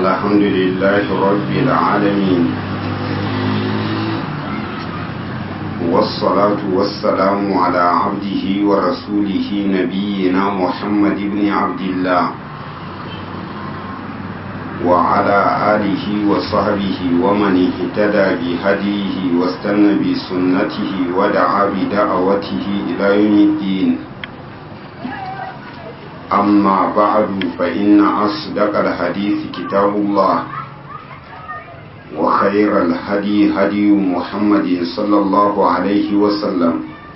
الحمد لله رب العالمين والصلاة والسلام على عبده ورسوله نبينا محمد بن عبد الله وعلى آله وصحبه ومن اهتدى بهديه واستنى بسنته ودعا بدعوته إلى يوم الدين أما بعد فإن أصدق الحديث كتاب الله وخير الهدي هدي محمد صلى الله عليه وسلم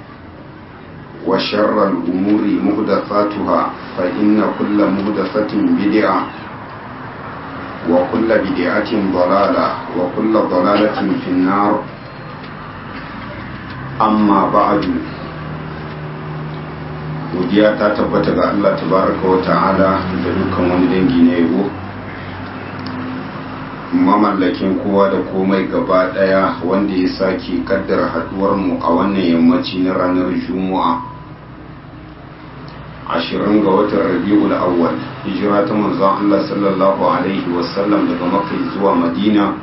وشر الأمور مهدفاتها فإن كل مهدفة بدعة وكل بدعة ضلالة وكل ضلالة في النار أما بعد godiya ta tabbata ga Allah tabaraka wa ta'ala da dukkan wani dangi na yabo mamallakin kowa da komai gaba daya wanda ya sake kaddara haduwar mu a wannan yammaci na ranar juma'a ashirin ga watan rabi'ul awwal hijira ta manzon Allah sallallahu alaihi wasallam daga makka zuwa madina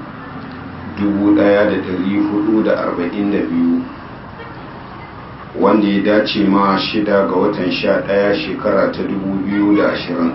1442 wanda ya dace ma shida ga watan sha ɗaya shekara ta dubu biyu da ashirin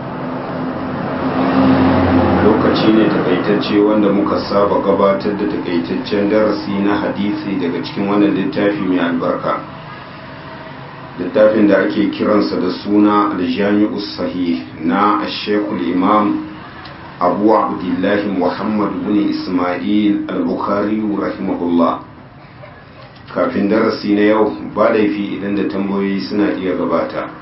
lokaci ne takaitacce wanda muka saba gabatar da takaitaccen darasi na hadisi daga cikin wannan littafi mai albarka littafin da ake kiransa da suna aljami'u sahih na ashekul imam abu abdullahi muhammad bin ismail al-bukhari rahimahullah kafin darasi na yau ba laifi idan da tambayoyi suna iya gabata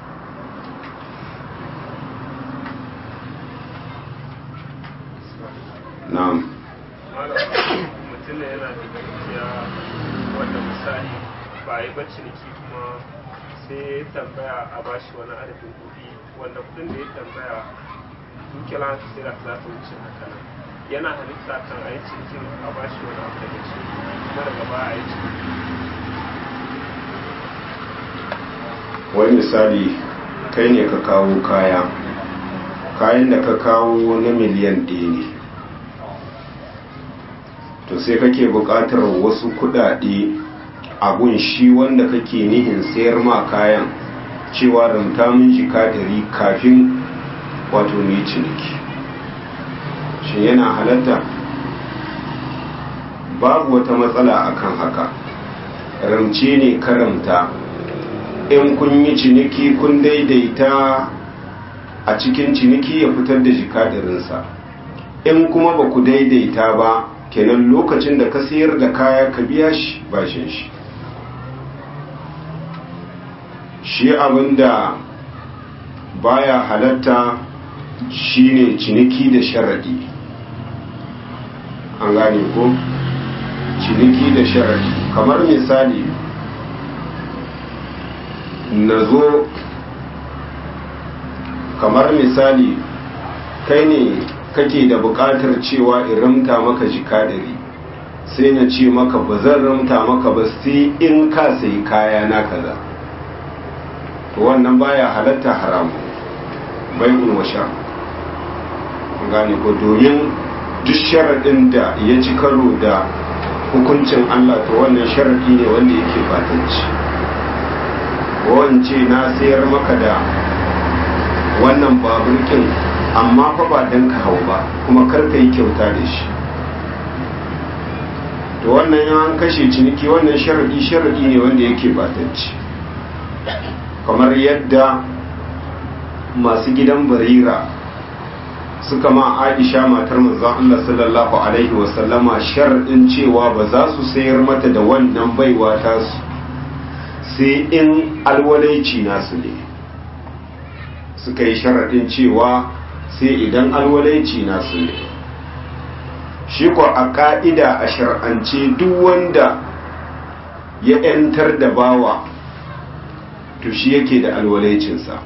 na'am mutum ne yana da gaskiya wanda misali ba yi bacci niki kuma sai ya tambaya a bashi wani adadin kuɗi wanda kuɗin da ya tambaya dukiyar haka sai da za ta wuce haka nan yana halitta kan a yi cikin a bashi wani abu daga ciki kuma daga baya a yi cikin wani misali kai ne ka kawo kaya kayan da ka kawo na miliyan ɗaya ne to sai kake buƙatar wasu kuɗaɗe abun shi wanda kake nihin sayar ma kayan cewa ramta min jika ɗari kafin wato mai ciniki shi yana halatta babu wata matsala akan haka ramce ne karamta in kun yi ciniki kun daidaita a cikin ciniki ya fitar da jikadarinsa in kuma ba ku daidaita ba kenan lokacin da ka sayar da kaya ka biya shi bashin shi shi abinda baya halatta shine ciniki da sharadi an gane ko ciniki da sharadi kamar misali na zo kamar misali kai ne kake da buƙatar cewa in ramta maka jika ɗari sai na ce maka ba zan ramta maka ba sai in ka sayi kaya na kaza to wannan baya halatta haramu bai'un washa gane ko domin duk sharaɗin da ya ci karo da hukuncin Allah to wannan sharaɗi ne wanda yake fatanci wance na sayar maka da wannan baburkin amma fa ba don ka hau ba kuma kar ka yi kyauta da shi to wannan an kashe ciniki wannan sharaɗi sharaɗi ne wanda yake batacci kamar yadda masu gidan barira suka ma aisha matar manzon Allah sallallahu alaihi wasallama sharaɗin cewa ba za su sayar mata da wannan baiwa tasu sai in alwalaici nasu ne suka yi sharaɗin cewa sai idan alwalaici nasu ne shi ko a ƙa'ida a shar'ance duk wanda ya ‘yantar da bawa to shi yake da alwalaicinsa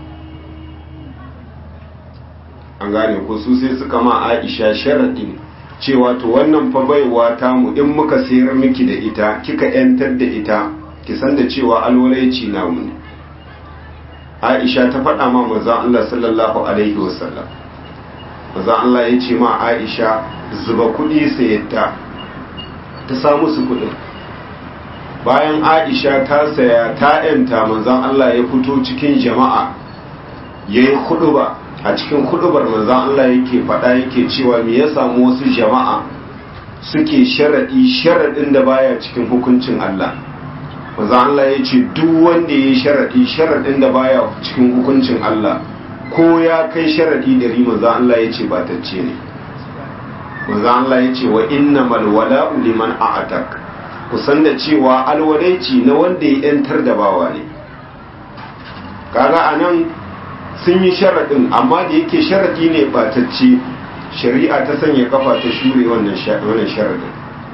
an gane ko su sai suka ma aisha sharaɗin cewa to wannan fa baiwa tamu in muka sayar miki da ita kika ‘yantar da ita ki san da cewa alwalaici namu ne aisha ta faɗa ma manzon Allah sallallahu alaihi wasallam manzon Allah ya ce ma Aisha zuba kuɗi sayatta ta samu su kuɗin bayan Aisha ta saya ta yanta manzon Allah ya fito cikin jama'a yayi ba a cikin hudubar manzon Allah yake faɗa yake cewa me ya samu wasu jama'a suke sharaɗi sharaɗin da baya cikin hukuncin Allah manzon Allah ya ce duk wanda ya yi sharaɗi sharaɗin da baya cikin hukuncin Allah ko ya kai sharaɗi dari manzon Allah ya ce batacce ne manzon Allah ya ce wa innamal wala'u liman a'atak kusan da cewa alwadaici na wanda ya yantar da bawa ne kaga anan sun yi sharaɗin amma da yake sharaɗi ne batacce shari'a ta sanya kafa ta shure wannan sharaɗin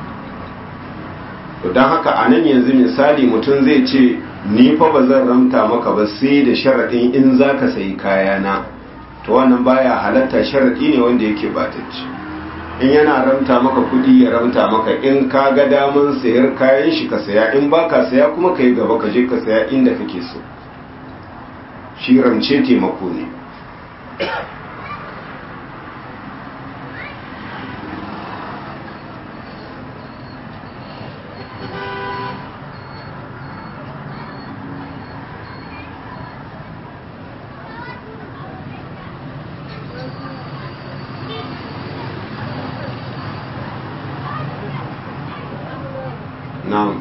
don haka a nan yanzu misali mutum zai ce ni fa ba zan ramta maka ba sai da sharaɗin in za ka sayi kayana to wannan baya halatta sharaɗi ne wanda yake batacce in yana ramta maka kuɗi ya ramta maka in ka ga daman sayar kayan shi ka saya in ba ka saya kuma ka yi gaba ka je ka saya inda kake so shi rance taimako ne na'am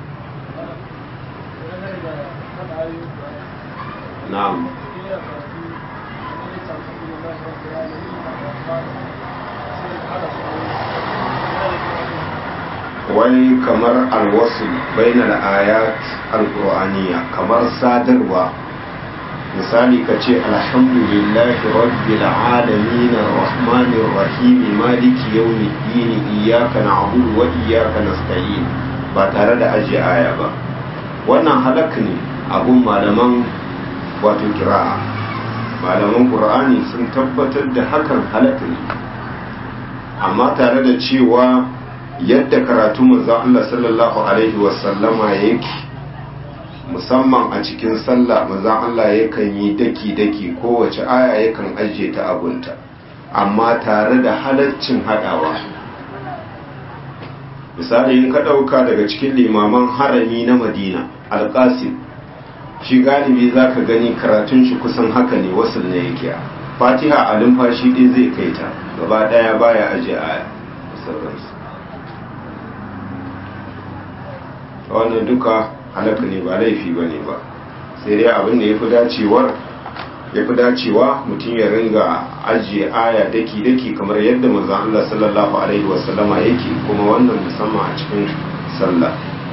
na'am wai kamar alwasu bainal ayat alqur'aniya kamar sadarwa misali ka ce alhamdulillahi rabbil alamin arrahmanir rahim maliki yawmiddin iyyaka na'budu wa iyyaka nasta'in ba tare da ajiye aya ba wannan halak ne abun malaman wato kira'a malaman qur'ani sun tabbatar da hakan halak ne amma tare da cewa yadda karatu manzon Allah sallallahu alaihi wasallama yake musamman a cikin sallah manzon Allah yakan yi daki-daki kowace aya yakan ajiye ta abunta amma tare da halaccin hadawa misali in ka ɗauka daga cikin limaman harami na madina alƙasim shi galibi za ka gani karatun shi kusan haka ne wasu ne yake fatiha a lumfashi ɗin zai kai ta gaba ɗaya baya ajiye aya sauransu wannan duka halaka ne ba laifi ba ne ba sai dai abin da ya fi dacewar ya fi dacewa mutum ya ringa ajiye aya daki-daki kamar yadda manzon Allah sallallahu alaihi wasallama yake kuma wannan musamman a cikin sallah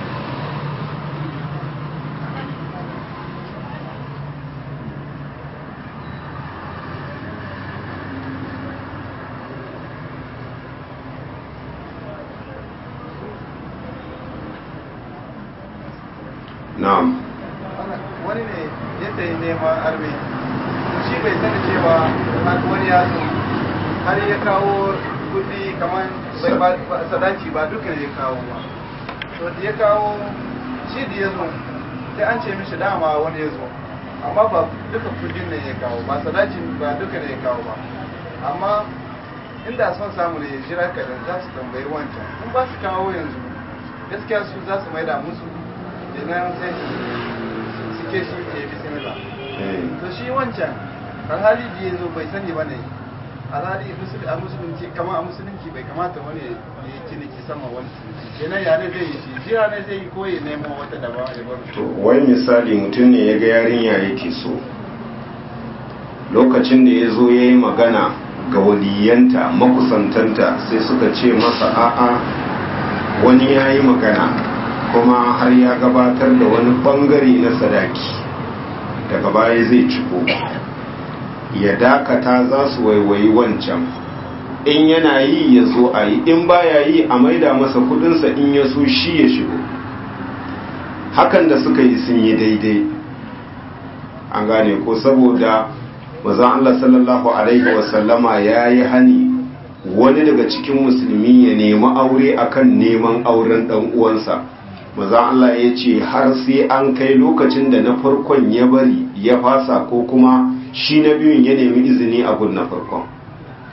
na'am wani ne yadda ya nema arme shi bai sani cewa wani ya zo har ya kawo kudi kamar sadaki ba duka ya kawo ba to da ya kawo shi da ya zo sai an ce mishi dama wani ya zo amma ba duka kudin ne ya kawo ba sadaki ba duka ne ya kawo ba amma inda son samu ne ya jira kadan za su tambayi wancan in ba su kawo yanzu gaskiya su za su maida musu idan sai su suke shi ke bismillah to shi wancan alhali da ya zo bai sani ba ne alhali a musulunci kama a musulunci bai kamata wani ya yi ciniki sama wani kenan ya ne zai yi shi jira ne zai yi ko ya nemo wata daba ya bar to wai misali mutum ne ya ga yarinya yake so lokacin da ya zo ya yi magana ga waliyanta makusantanta sai suka ce masa a'a wani ya yi magana kuma har ya gabatar da wani bangare na sadaki daga baya zai ciko ya dakata za su waiwayi wancan in yana yi ya zo a yi in baya yi a maida masa kudinsa in ya so shi ya shigo hakan da suka yi sun yi daidai an gane ko saboda mazan Allah sallallahu alaihi wasallama ya yi hani wani daga cikin musulmi ya nemi aure akan neman auren dan uwansa maza Allah ya ce har sai an kai lokacin da na farkon ya bari ya fasa ko kuma shi na biyun ya nemi izini a gun na farkon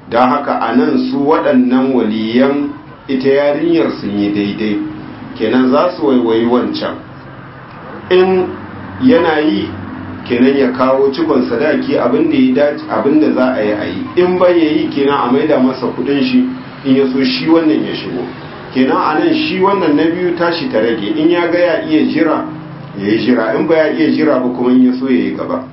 don haka a nan su waɗannan waliyan ita yarinyar sun yi daidai kenan za su waiwayi wancan in yana yi kenan ya kawo cikon sadaki abinda ya dace abinda za a yi a yi in bai ya yi kenan a maida masa kudin shi in ya so shi wannan ya shigo kenan a nan shi wannan na biyu tashi ta rage in ya ga ya iya jira ya yi jira in ba ya iya jira ba kuma in ya so ya yi gaba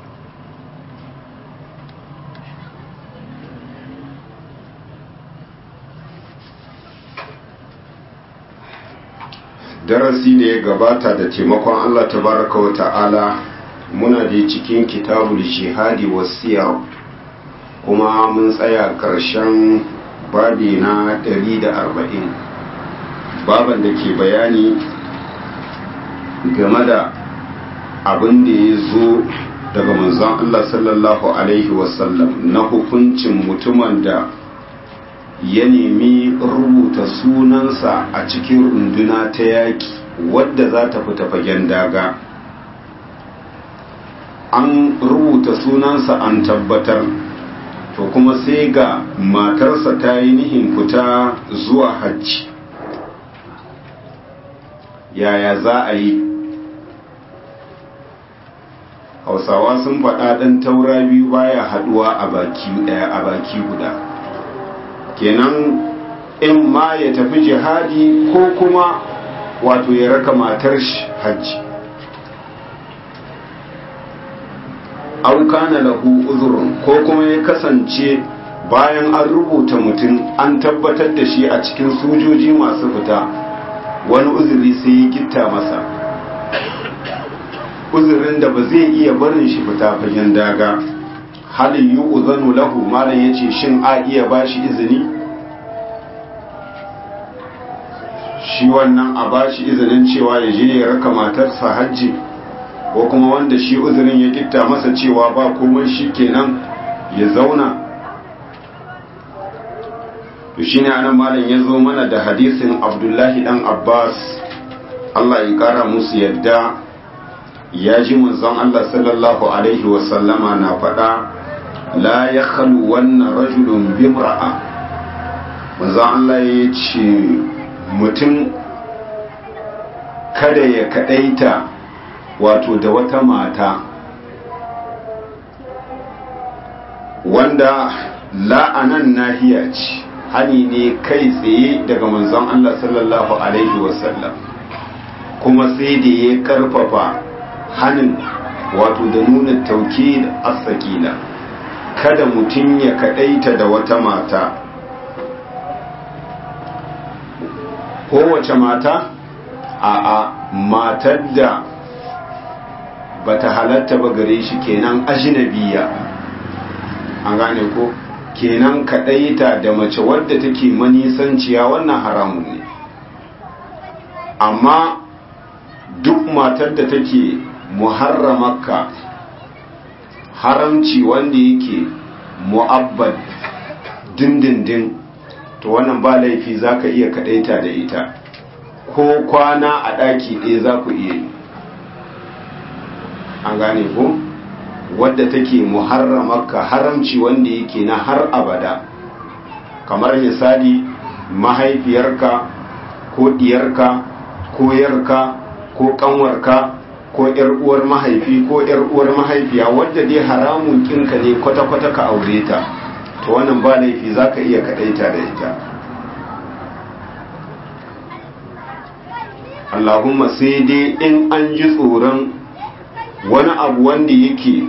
darasi da ya gabata da taimakon Allah tabaraka wa ta'ala muna da cikin kitabul jihadi wasiyar kuma mun tsaya ƙarshen babi na 140 baban da ke bayani game da abin da ya zo daga manzon Allah sallallahu alaihi wasallam na hukuncin mutumin da ya nemi rubuta sunansa a cikin runduna ta yaki wadda za ta fita fagen daga an rubuta sunansa an tabbatar to kuma sai ga matarsa ta yi nihin fita zuwa hajji yaya za a yi hausawa sun faɗa ɗan taura biyu baya haɗuwa a baki ɗaya a baki guda kenan in ma ya tafi jihadi ko kuma wato ya raka matar shi hajji auka na lahu uzurun ko kuma ya kasance bayan an rubuta mutum an tabbatar da shi a cikin sojoji masu fita wani uzuri sai ya gitta masa uzurin da ba zai iya barin shi fita fagen daga halin yi uzanu lahu malam ya ce shin a iya ba shi izini shi wannan a ba shi izinin cewa ya je ya raka matarsa hajji ko kuma wanda shi uzurin ya gitta masa cewa ba komai shi kenan ya zauna to shi ne anan malam ya zo mana da hadisin abdullahi dan abbas allah ya kara musu yadda ya ji manzon allah sallallahu alaihi wasallama na faɗa la ya khalu wannan rajulun bimra'a manzon allah ya ce mutum kada ya kadaita wato da wata mata wanda la'anan nahiya ce hani ne kai tsaye daga manzon Allah sallallahu alaihi wasallam kuma sai da ya karfafa hanin wato da nuna tauki da asakila kada mutum ya kadaita da wata mata kowace mata a a matar da bata halatta ba gare shi kenan ajinabiya an gane ko kenan kaɗaita da mace wadda take manisanciya wannan haramun ne amma duk matar da take muharramaka haramci wanda yake mu'abbad dindindin to wannan ba laifi za ka iya kaɗaita da ita ko kwana a ɗaki ɗaya za ku iya yi an gane ko wadda take muharramaka haramci wanda yake na har abada kamar misali mahaifiyarka ko diyarka ko yarka ko kanwarka ko yar uwar mahaifi ko yar uwar mahaifiya wadda dai haramun kinka ne kwata-kwata ka aure ta to wannan ba laifi zaka iya kadaita da ita Allahumma sai dai in an ji tsoron wani abu wanda yake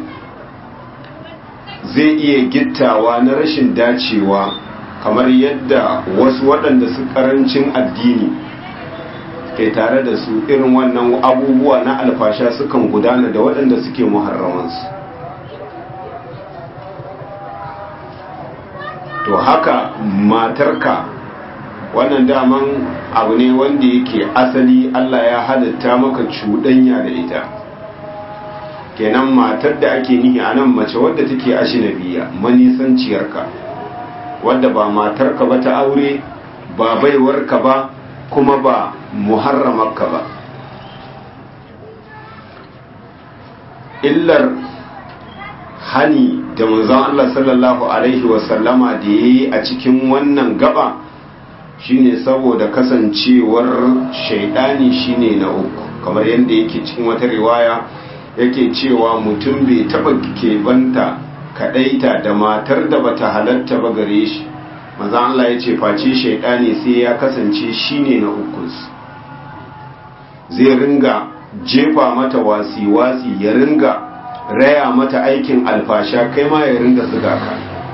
zai iya gittawa na rashin dacewa kamar yadda wasu waɗanda su ƙarancin addini ke tare da su irin wannan abubuwa na alfasha sukan gudana da waɗanda suke muharramansu to haka matarka wannan daman abu ne wanda yake asali Allah ya halitta maka cuɗanya da ita kenan matar da ake nihi a nan mace wadda take ashinabiya manisanciyarka wadda ba matarka ba ta aure ba baiwarka ba kuma ba muharramarka ba illar hani da manzon Allah sallallahu alaihi wasallama da ya yi a cikin wannan gaba shine saboda kasancewar shaidani shine na uku kamar yadda yake cikin wata riwaya yake cewa mutum bai taba keɓanta kaɗaita da matar da bata halatta ba gare shi manzon Allah ya ce face shaidani sai ya kasance shine na uku zai ringa jefa mata wasi-wasi ya ringa raya mata aikin alfasha kai ma ya ringa zuga ka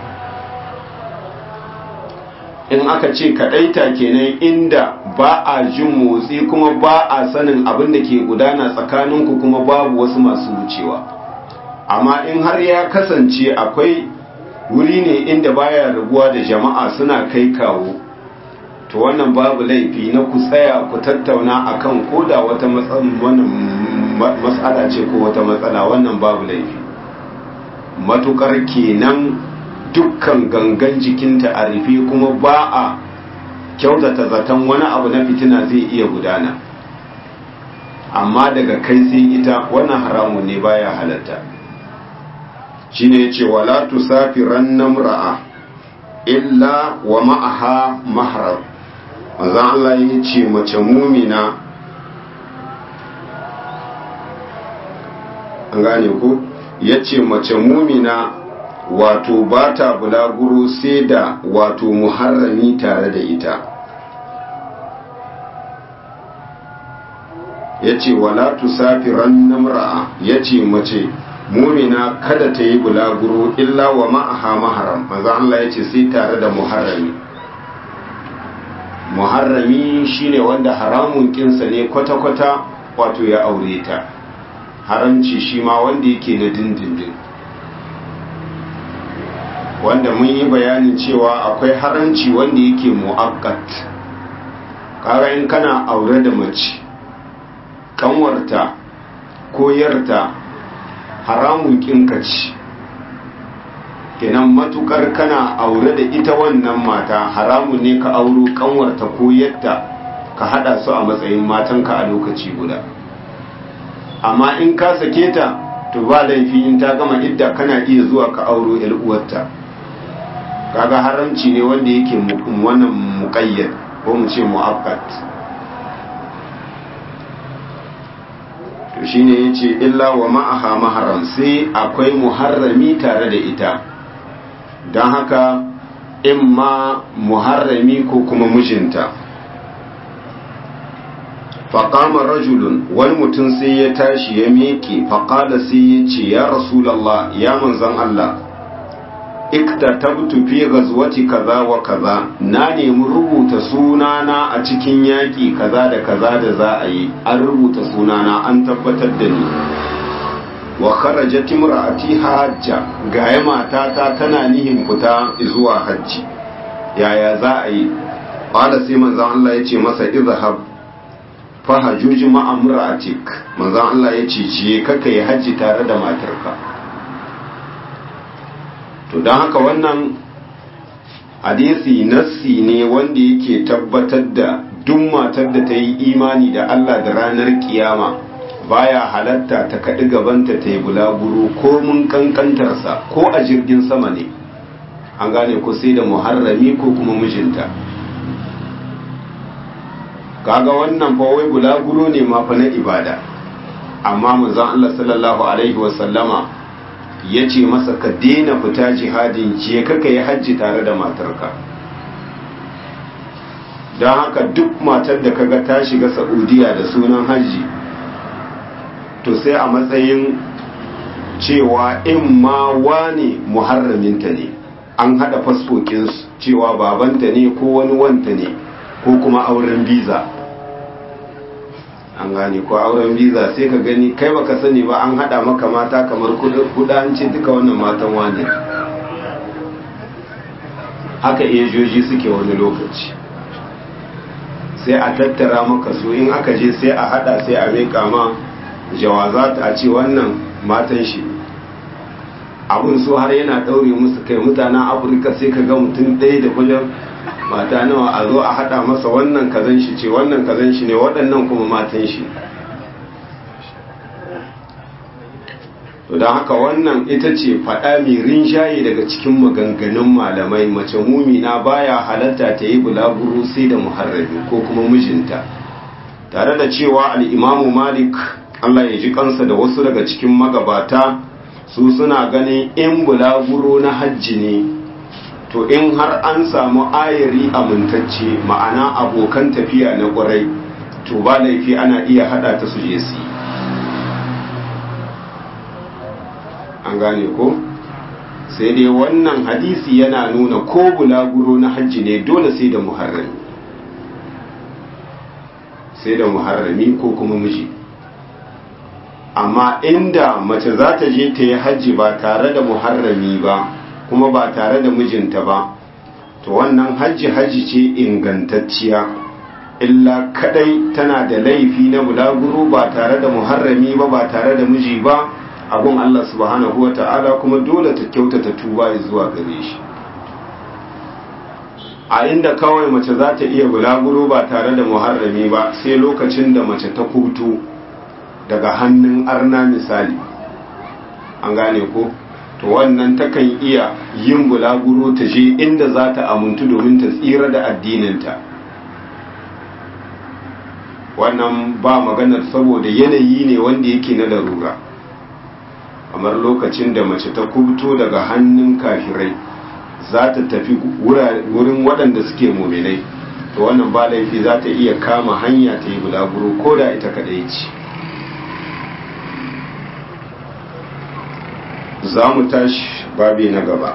in aka ce kaɗaita kenan inda ba a jin motsi kuma ba a sanin abin da ke gudana tsakaninku kuma babu wasu masu wucewa amma in har ya kasance akwai wuri ne inda baya rabuwa da jama'a suna kai kawo to wannan babu laifi na ku tsaya ku tattauna akan koda wata matsala ce ko wata matsala wannan babu laifi matukar kenan dukkan gangan jikinta a rufe kuma ba a kyautata zaton wani abu na fitina zai iya gudana amma daga kai sai ita wannan haramun ne baya halatta shine yace wala tusafiran namra'a illa wa ma'aha mahram manzo Allah ya ce mace mumina an gane ko ya ce mace mumina wato ba ta bulaguro sai da wato muharrami tare da ita ya ce wala tusafiran namra'a ya ce mace mumina kada ta yi bulaguro illa wa ma'aha maharam manzo Allah ya ce sai tare da muharrami muharrami shine wanda haramun kinsa ne kwata-kwata wato ya aure ta haramci shi ma wanda yake na dindindin wanda mun yi bayanin cewa akwai haramci wanda yake mu'akkat kaga in kana aure da mace kanwarta ko yarta haramun kinka ci kenan matukar kana aure da ita wannan mata haramun ne ka auro kanwarta ko yadda ka hada su a matsayin matanka a lokaci guda amma in ka sake ta to ba laifi in ta gama idda kana iya zuwa ka auro yar uwarta kaga haramci ne wanda yake wannan muqayyad ko mu ce mu'akkad to shine yace illa wa ma'aha maharam sai akwai muharrami tare da ita don haka in ma muharrami ko kuma mijinta faƙama rajulun wani mutum sai ya tashi ya miƙe faƙala sai ya ce ya rasulallah ya manzan Allah ikta tabtu fi gazwati kaza wa kaza na nemi rubuta sunana a cikin yaƙi kaza da kaza da za a yi an rubuta sunana an tabbatar da ni wa kharajat imra'ati hajja gaya matata tana nihin fita zuwa hajji yaya za a yi qala sai manzon Allah ya ce masa izhab fa hajuj ma'a imra'atik manzon Allah ya ce je ka kai hajji tare da matarka to dan haka wannan hadisi nassi ne wanda yake tabbatar da duk matar da ta yi imani da Allah da ranar kiyama baya halatta ta kaɗi gabanta ta yi bulaguro ko mun kankantarsa ko a jirgin sama ne an gane ko sai da muharrami ko kuma mijinta kaga wannan fa wai bulaguro ne ma fa na ibada amma manzon Allah sallallahu alaihi wasallama ya ce masa ka daina fita jihadin je ka yi hajji tare da matarka don haka duk matar da kaga ta shiga saudiya da sunan hajji to sai a matsayin cewa in ma wane muharraminta ne an hada fasfokinsu cewa babanta ne ko wani wanta ne ko kuma auren biza an gane ko auren biza sai ka gani kai baka sani ba an hada maka mata kamar kuda an ce duka wannan matan wane haka ejoji suke wani lokaci sai a tattara maka su in aka je sai a hada sai a mai kama jawazat a ce wannan matan shi abin so har yana daure musu kai mutanen afirka sai ka ga mutum ɗaya da kullum mata nawa a zo a haɗa masa wannan kazan shi ce wannan kazan shi ne waɗannan kuma matan shi to don haka wannan ita ce faɗa mai rinjaye daga cikin maganganun malamai mace mumina baya halatta ta yi bulaguro sai da muharrami ko kuma mijinta tare da cewa al'imamu malik allah ya ji kansa da wasu daga cikin magabata su suna ganin in bulaguro na hajji ne to in har an samu ayari amintacce ma'ana abokan tafiya na ƙwarai to ba laifi ana iya hada ta su je su yi an gane ko sai dai wannan hadisi yana nuna ko bulaguro na hajji ne dole sai da muharrami sai da muharrami ko kuma miji amma inda mace za ta je ta yi hajji ba tare da muharrami ba kuma ba tare da mijinta ba to wannan hajji hajji ce ingantacciya illa kadai tana da laifi na bulaguro ba tare da muharrami ba ba tare da miji ba abun Allah subhanahu wa ta'ala kuma dole ta kyautata tuba zuwa gare shi a inda kawai mace za ta iya bulaguro ba tare da muharrami ba sai lokacin da mace ta kuto daga hannun arna misali an gane ko to wannan takan iya yin bulaguro ta je inda za ta amuntu domin ta tsira da addininta wannan ba maganar saboda yanayi ne wanda yake na larura kamar lokacin da mace ta kubuto daga hannun kafirai za ta tafi wurin waɗanda suke muminai to wannan ba laifi za ta iya kama hanya ta yi bulaguro ko da ita kaɗai ce za mu tashi babi na gaba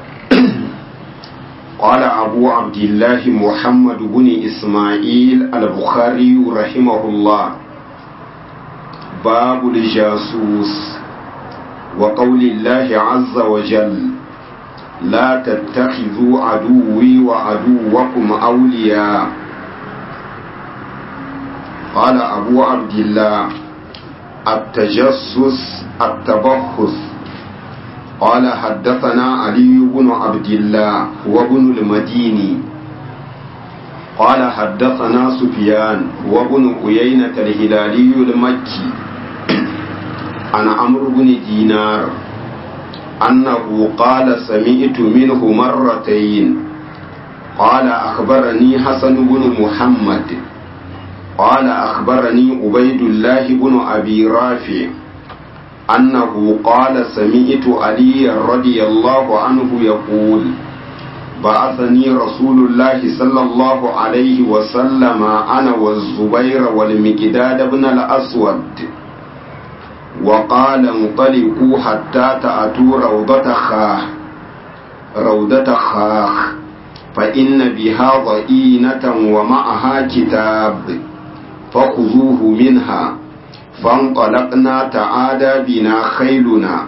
قال أبو عبد الله محمد بن إسماعيل البخاري رحمه الله باب الجاسوس وقول الله عز وجل لا تتخذوا عدوي وعدوكم أولياء قال أبو عبد الله التجسس التبخس قال حدثنا علي بن عبد الله وابن المديني قال حدثنا سفيان وابن عيينة الهلالي المكي عن عمرو بن دينار أنه قال سمعت منه مرتين قال أخبرني حسن بن محمد قال أخبرني عبيد الله بن أبي رافع أنه قال سمعت علي رضي الله عنه يقول بعثني رسول الله صلى الله عليه وسلم أنا والزبير والمقداد بن الأسود وقال انطلقوا حتى تأتوا روضة خاخ روضة خاخ فإن بها ضئينة ومعها كتاب فخذوه منها فانطلقنا تعادى بنا خيلنا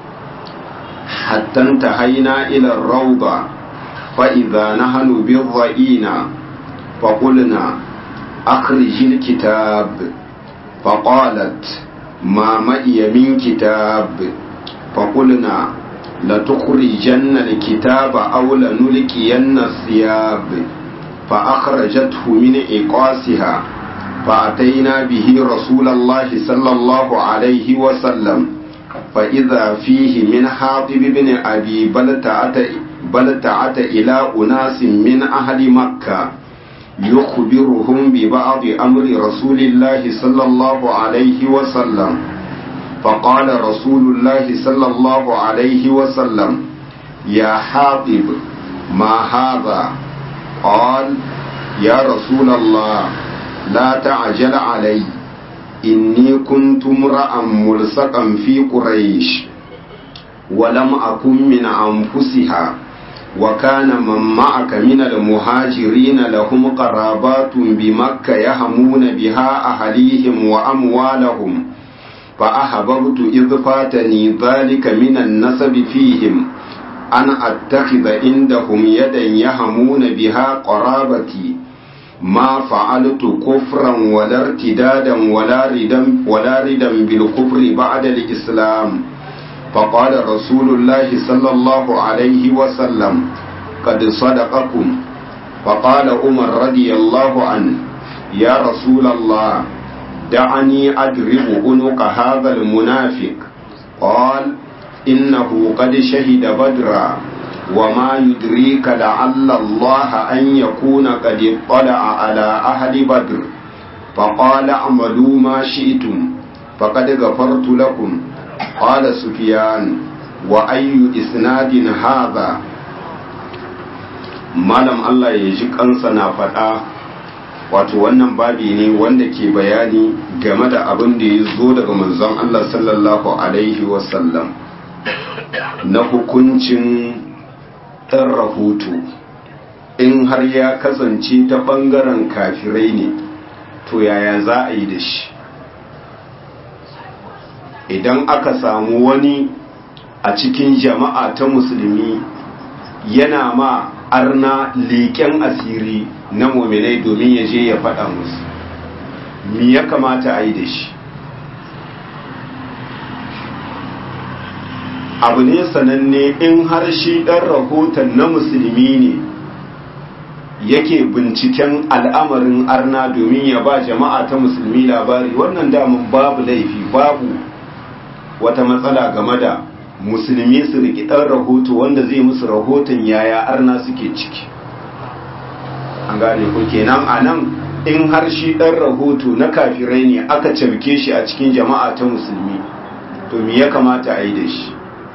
حتى انتهينا إلى الروضة فإذا نحن بالضئينة فقلنا أخرج الكتاب فقالت ما معي من كتاب فقلنا لتخرجن الكتاب أو لنلقين الثياب فأخرجته من إقاسها فأتينا به رسول الله صلى الله عليه وسلم فإذا فيه من حاطب بن أبي بلتعة, بلتعة إلى أناس من أهل مكة يخبرهم ببعض أمر رسول الله صلى الله عليه وسلم فقال رسول الله صلى الله عليه وسلم يا حاطب ما هذا قال يا رسول الله لا تعجل علي إني كنت امرأ ملصقا في قريش ولم أكن من أنفسها وكان من معك من المهاجرين لهم قرابات بمكة يهمون بها أهليهم وأموالهم فأحببت إذ فاتني ذلك من النسب فيهم أن أتخذ عندهم يدا يهمون بها قرابتي ما فعلت كفرا ولا ارتدادا ولا ردا ولا ردا بالكفر بعد الإسلام فقال رسول الله صلى الله عليه وسلم قد صدقكم فقال عمر رضي الله عنه يا رسول الله دعني أدرب عنق هذا المنافق قال إنه قد شهد بدرا وما يدريك لعل الله أن يكون قد اطلع على أهل بدر فقال اعملوا ما شئتم فقد غفرت لكم قال سفيان وأي إسناد هذا malam Allah ya ji kansa na faɗa wato wannan babi ne wanda ke bayani game da abin da ya zo daga manzon Allah sallallahu alaihi wasallam na hukuncin ɗan rahoto in har ya kasance ta ɓangaren kafirai ne to yaya za a yi da shi idan aka samu wani a cikin jama'a ta musulmi yana ma arna leƙen asiri na mominai domin ya je ya faɗa musu mi ya kamata a yi da shi abu ne sananne in har shi ɗan rahoton na musulmi ne yake binciken al'amarin arna domin ya ba jama'a ta musulmi labari wannan damun babu laifi babu wata matsala game da musulmi su riƙi ɗan rahoto wanda zai musu rahoton yaya arna suke ciki an gane ku kenan a nan in har shi ɗan rahoto na kafirai ne aka cafke shi a cikin jama'a ta musulmi to me ya kamata a yi da shi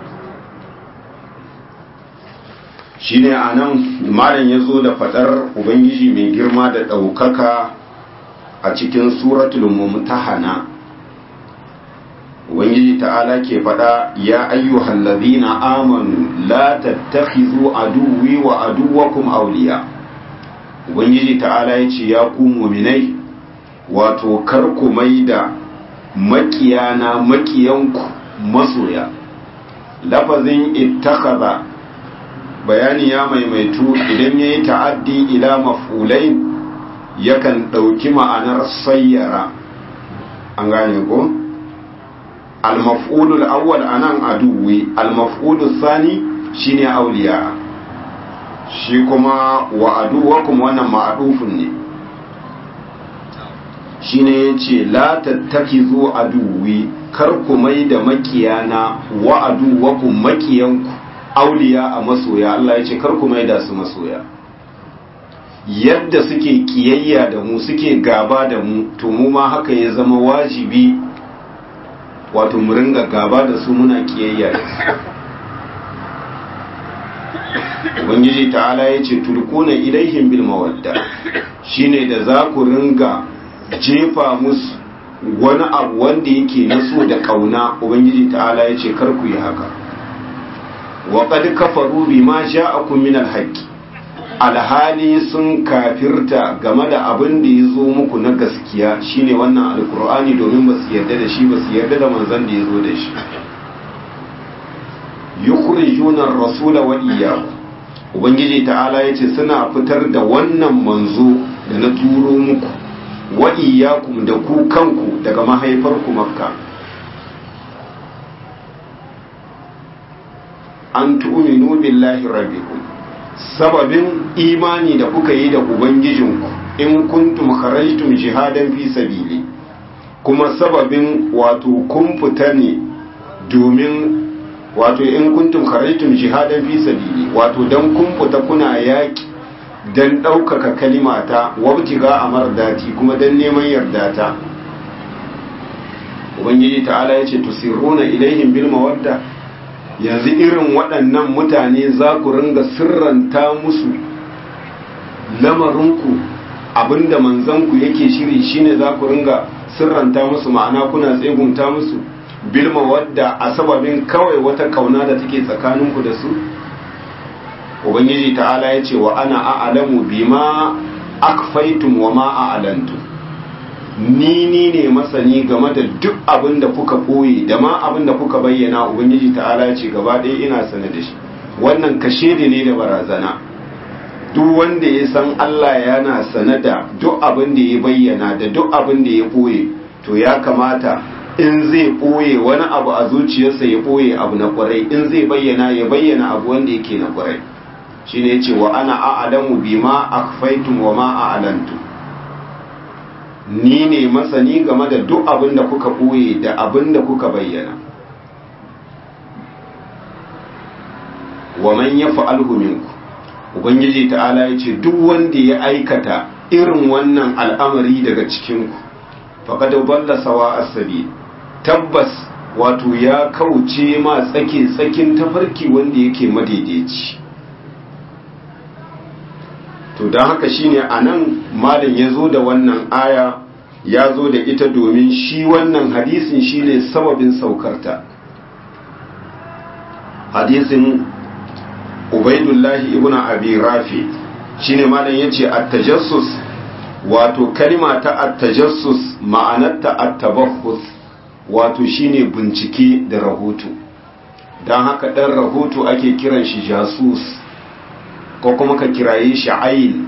shi ne a nan malam ya zo da faɗar ubangiji mai girma da ɗaukaka a cikin suratul mumtahana ubangiji ta'ala ke faɗa ya ayyuhal ladhina amanu la tattakhizu aduwwi wa aduwwakum awliya ubangiji ta'ala ya ce ya ku mu'minai wato kar ku maida makiyana makiyanku masoya lafazin ittakhadha bayani ya maimaitu idan yayi ta'addi ila maf'ulain yakan ɗauki ma'anar sayyara an gane ko المفعول الأول أنا عدوي المفعول الثاني شيني أولياء shi kuma wa aduwakum wannan ma'adufin ne shi ne ya ce la tattakizu aduwi kar ku mai da makiyana wa aduwakum makiyanku auliya a masoya Allah ya ce kar ku mai da su masoya yadda suke kiyayya da mu suke gaba da mu to mu ma haka ya zama wajibi wato mu ringa gaba da su muna kiyayya da su ubangiji ta'ala ya ce tulkuna ilaihim bil mawadda shine da za ku ringa jefa musu wani abu wanda yake na so da kauna ubangiji ta'ala ya ce kar ku yi haka wa qad kafaru bima ja'akum min al alhali sun kafirta game da abin da ya zo muku na gaskiya shine wannan alkur'ani domin ba su yarda da shi ba su yarda da manzon da ya zo da shi yukhrijuna ar-rasula wa iyyakum ubangiji ta'ala yace suna fitar da wannan manzo da na turo muku wa iyyakum da ku kanku daga mahaifarku makka an tu'minu billahi rabbikum sababin imani da kuka yi da ubangijinku in kuntum kharajtum jihadan fi sabili kuma sababin wato kun fita ne domin wato in kuntum kharajtum jihadan fi sabili wato dan kun fita kuna yaki dan ɗaukaka kalimata wabtiga amardati kuma dan neman yardata ubangiji ta'ala yace tusirruna ilaihim bil mawadda yanzu irin waɗannan mutane za ku ringa sirranta musu lamarinku abinda manzanku yake shiri shine za ku ringa sirranta musu ma'ana kuna tsegunta musu bilma wadda a sababin kawai wata kauna da take tsakaninku da su ubangiji ta'ala ya ce wa ana a'lamu bima akfaitum wa ma a'lantum ni ni ne masani game da duk abin da kuka koyi da ma abin da kuka bayyana ubangiji ta'ala ce gaba ɗaya ina sane da shi wannan kashe da ne da barazana duk wanda ya san Allah yana sane da duk abin da ya bayyana da duk abin da ya ɓoye to ya kamata in zai ɓoye wani abu a zuciyarsa ya ɓoye abu na ƙwarai in zai bayyana ya bayyana abu wanda yake na ƙwarai shine ya ce wa ana a'lamu bima akhfaytum wa ma a'lantum ni ne masani game da duk abin da kuka ɓoye da abin da kuka bayyana wa man yaf'alhu minkum ubangiji ta'ala ya ce duk wanda ya aikata irin wannan al'amari daga cikin ku faqad dalla sawa as-sabil tabbas wato ya kauce ma tsake tsakin tafarki wanda yake madaidaici to don haka shine anan malam ya zo da wannan aya ya zo da ita domin shi wannan hadisin shine sababin saukarta hadisin ubaidullahi ibn abi rafi shine malam yace at-tajassus wato kalma ta at-tajassus ma'anarta at-tabakhus wato shine bincike da rahoto dan haka dan rahoto ake kiran shi jasus ko kuma ka kiraye shi ayin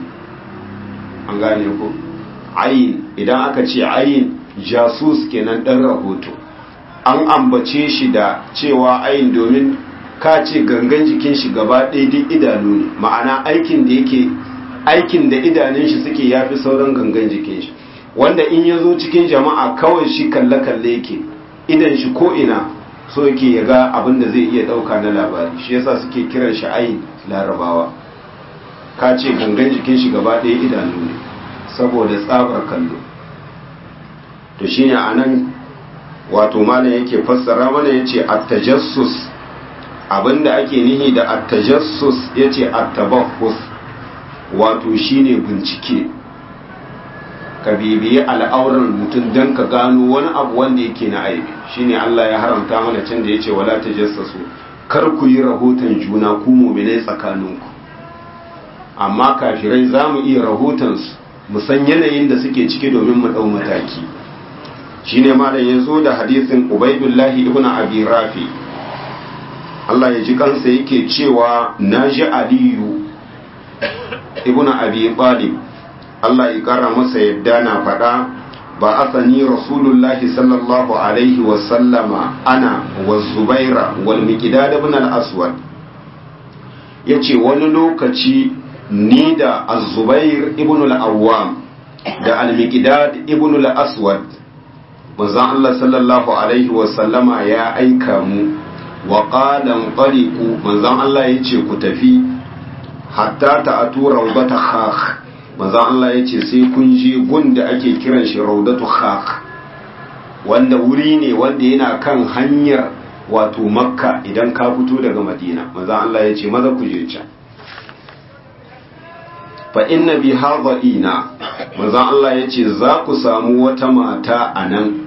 an gane ko ayin idan aka ce ayin jasus kenan dan rahoto an ambace shi da cewa ayin domin ka ce gangan jikin shi gaba ɗaya duk idanu ne ma'ana aikin da yake aikin da idanun shi suke yafi sauran gangan jikin shi wanda in ya zo cikin jama'a kawai shi kalle-kalle yake idan shi ko ina so yake ya ga abin da zai iya ɗauka na labari shi yasa suke kiran shi ayin larabawa ka ce gangan jikin shi gaba ɗaya idanu ne saboda tsabar kallo to shine anan wato malam yake fassara mana yace at-tajassus abinda ake nihi da at-tajassus yace at-tabahhus wato shine bincike ka bibiyi al'auran mutum dan ka gano wani abu wanda yake na aibi shine Allah ya haramta mana can da yace wala tajassasu kar ku yi rahoton juna ku mu'minai tsakaninku amma kafirai za mu iya rahotonsu mu san yanayin da suke ciki domin mu ɗau mataki shine malam ya zo da hadisin ubaidullahi ibn abi rafi Allah ya ji kansa yake cewa na ji aliyu ibn abi talib Allah ya kara masa yadda na faɗa ba asani rasulullahi sallallahu alaihi wasallama ana wa zubaira wal miqdad ibn al-aswad yace wani lokaci ni da az-zubair ibn al-awwam da al-miqdad ibn al-aswad manzon Allah sallallahu alaihi wa sallama ya aika mu wa qala qaliqu manzon Allah yace ku tafi hatta ta'atu rawdata khakh manzon Allah yace sai kun je gun da ake kiran shi rawdatu khakh wanda wuri ne wanda yana kan hanyar wato makka idan ka fito daga madina manzon Allah yace maza ku je can fa inna bi hadha'ina manzon Allah yace za ku samu wata mata a nan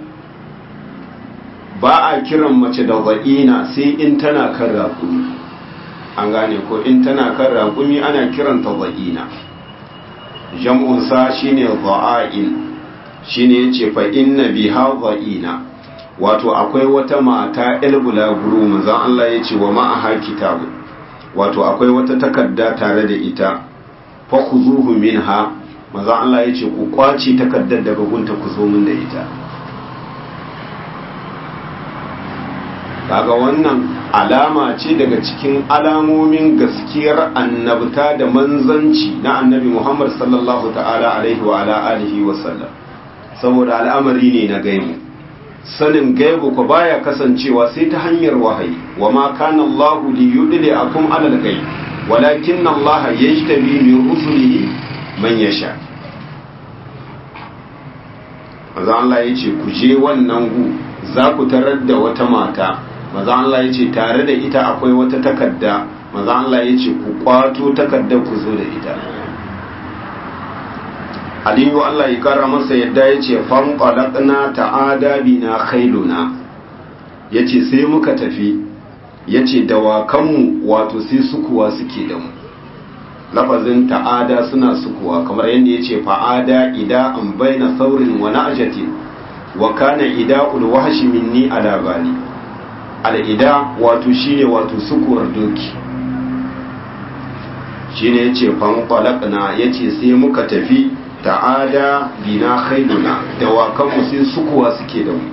ba a kiran mace da za'ina sai in tana kan raƙumi an gane ko in tana kan raƙumi ana kiranta za'ina jam'unsa shine za'ain shine yace fa inna bi hadha'ina wato akwai wata mata el bulaguru manzon Allah yace wa ma'aha kitabu wato akwai wata takarda tare da ita fa khuzuhu minha manzon Allah yace ku kwace takardar daga gunta ku zo min da ita kaga wannan alama ce daga cikin alamomin gaskiyar annabta da manzanci na annabi Muhammad sallallahu ta'ala alaihi wa ala alihi wa sallam saboda al'amari ne na gaibu sanin gaibu ko baya kasancewa sai ta hanyar wahayi wa ma kana Allahu li yudli akum ala al-ghaib walakin Allah yajtabi min rusulihi man yasha Maza Allah ya ce ku je wannan gu za ku tarar da wata mata maza Allah ya ce tare da ita akwai wata takarda maza Allah ya ce ku kwato takardar ku zo da ita aliyu Allah ya kara masa yadda ya ce fanqalaqna ta'ada bina khailuna yace sai muka tafi yace dawakanmu wato sai sukuwa suke da mu lafazin ta'ada suna sukuwa kamar yadda yace fa'ada ida an baina saurin wa na'jatin wa kana ida'ul wahshi minni ala bali al'ida wato shine wato sukuwar doki shine yace fanqalaqna yace sai muka tafi ta'ada bina khailuna dawakanmu sai sukuwa suke da mu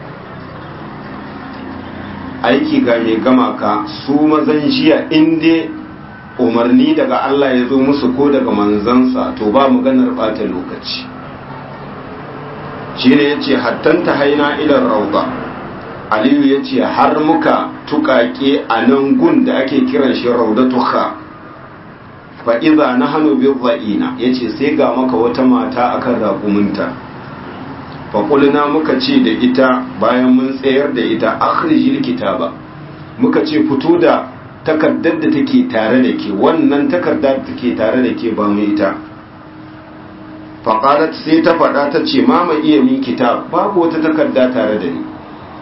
aiki ga mai gama ka su mazan jiya inda umarni daga Allah ya zo musu ko daga manzansa to ba maganar bata lokaci shine yace hattanta haina ilar rauda aliyu ya ce har muka tukake a nan gun da ake kiran shi raudatuha fa'iza na hannu bin za'ina ya ce sai ga maka wata mata akan raƙuminta faƙulina muka ce da ita bayan mun tsayar da ita akhrijil kitaba muka ce fito da takardar da take tare da ke wannan takardar da take tare da ke ba mu ita faƙarat sai ta faɗa ta ce mama iya min kitab babu wata takarda tare da ni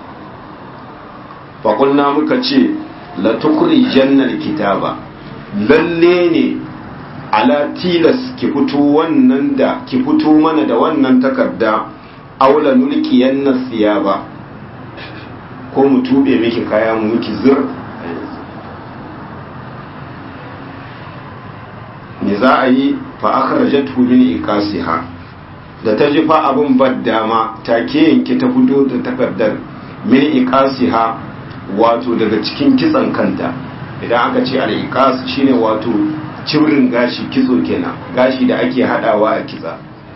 faƙulna muka ce la tukuri jannar kitaba lalle ne ala tilas ki fito wannan da ki fito mana da wannan takarda aula nulkiyan nasiya ba ko mu tube miki kaya mu miki zur me za a yi fa akhrajathu min ikasiha da ta ji fa abin baddama take yanke ta fito da takardar min ikasiha wato daga cikin kitsan kanta idan aka ce al-iqas shine wato cibrin gashi kitso kenan gashi da ake hadawa a kitsa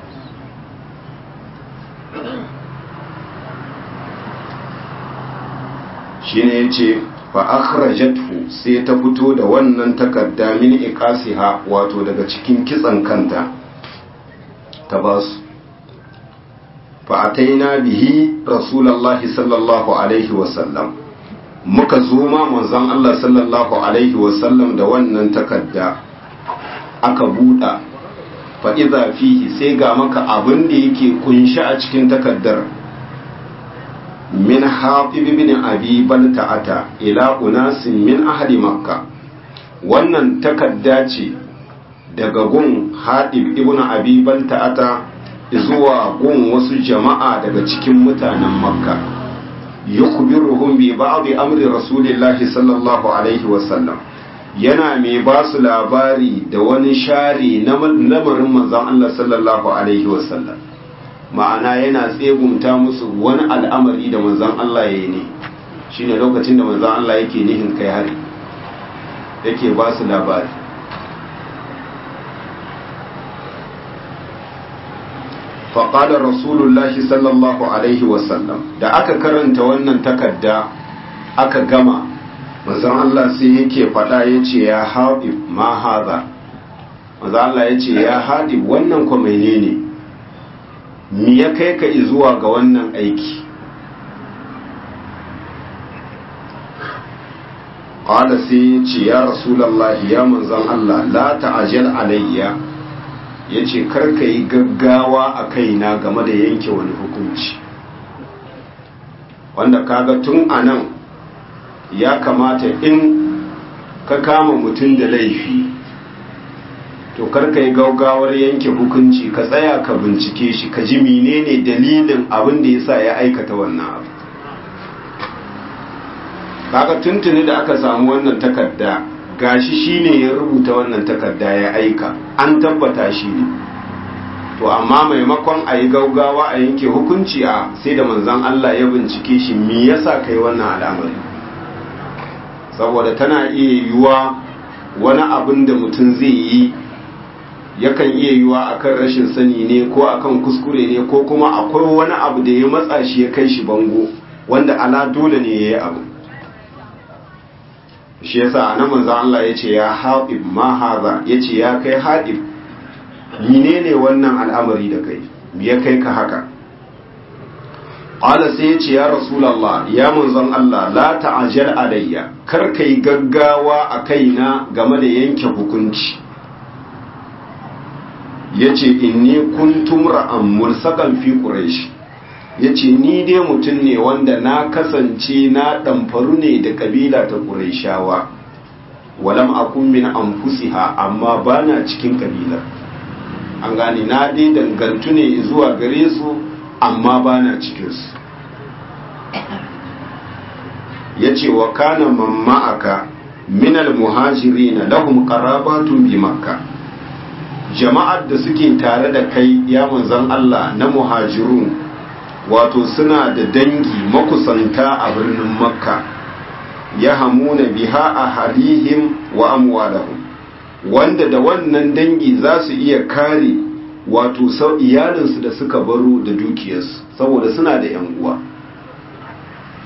shine yace fa akhrajathu sai ta fito da wannan takarda min iqasiha wato daga cikin kitsan kanta ta basu fa ataina bihi rasulullahi sallallahu alaihi wasallam muka zo ma manzon Allah sallallahu alaihi wasallam da wannan takarda aka buɗa fa idza fihi sai ga maka abin da yake kunshi a cikin takardar min haƙib bin abi balta'ata ila unasin min ahli makka wannan takarda ce daga gun haɗib ibn abi balta'ata zuwa gun wasu jama'a daga cikin mutanen makka yukhbiruhum bi ba'd amri rasulillahi sallallahu alaihi wasallam yana mai ba su labari da wani share na lamarin manzon Allah sallallahu alaihi wasallam ma'ana yana tsegumta musu wani al'amari da manzan Allah ya yi ne shi ne lokacin da manzan Allah yake nihin kai hari yake ba su labari faƙadar rasulullahi sallallahu alaihi wasallam da aka karanta wannan takarda aka gama manzan Allah sai yake faɗa ya ce ya haɗi ma haza manzan Allah ya ce ya haɗi wannan kwa ne ne mi ya kai ka zuwa ga wannan aiki ƙwada sai ya ce ya rasulallah ya manzan Allah la ta'ajal alayya ya ce karka yi gaggawa a kaina game da yanke wani hukunci wanda kaga tun a nan ya kamata in ka kama mutum da laifi to karka yi gaugawar yanke hukunci ka tsaya ka bincike shi ka ji menene dalilin abin da yasa ya aikata wannan abu kaga tuntuni da aka samu wannan takarda gashi shine ya rubuta wannan takarda ya aika an tabbata shi ne to amma maimakon a yi gaugawa a yanke hukunci a sai da manzon Allah ya bincike shi me yasa kai wannan al'amari saboda tana iya yiwuwa wani abin da mutum zai yi yakan iya yiwa akan rashin sani ne ko akan kuskure ne ko kuma akwai wani abu da ya matsa shi ya kai shi bango wanda ala dole ne ya yi abu shi yasa anan manzon Allah ya ce ya haɗib ma haza ya ce ya kai haɗib menene wannan al'amari da kai ya kai ka haka Ƙwala sai ya ce ya Rasulallah ya manzon Allah la ta'ajal alayya kar kai gaggawa a kaina game da yanke hukunci ya ce inni kuntum ra'an mursakan fi quraish ya ce ni dai mutum ne wanda na kasance na ɗamfaru ne da ƙabila ta ƙuraishawa walam akun min anfusiha amma ba na cikin ƙabilar an gane na dai dangantu ne zuwa gare su amma ba na cikinsu ya ce wa kana mamma'aka minal muhajirina lahum qarabatun bi makka jama'ar da suke tare da kai ya manzan Allah na muhajirun wato suna da dangi makusanta a birnin makka ya hamuna biha a halihim wa amwalahum wanda da wannan dangi za su iya kare wato sau iyalinsu da suka baro da dukiyarsu saboda suna da yan uwa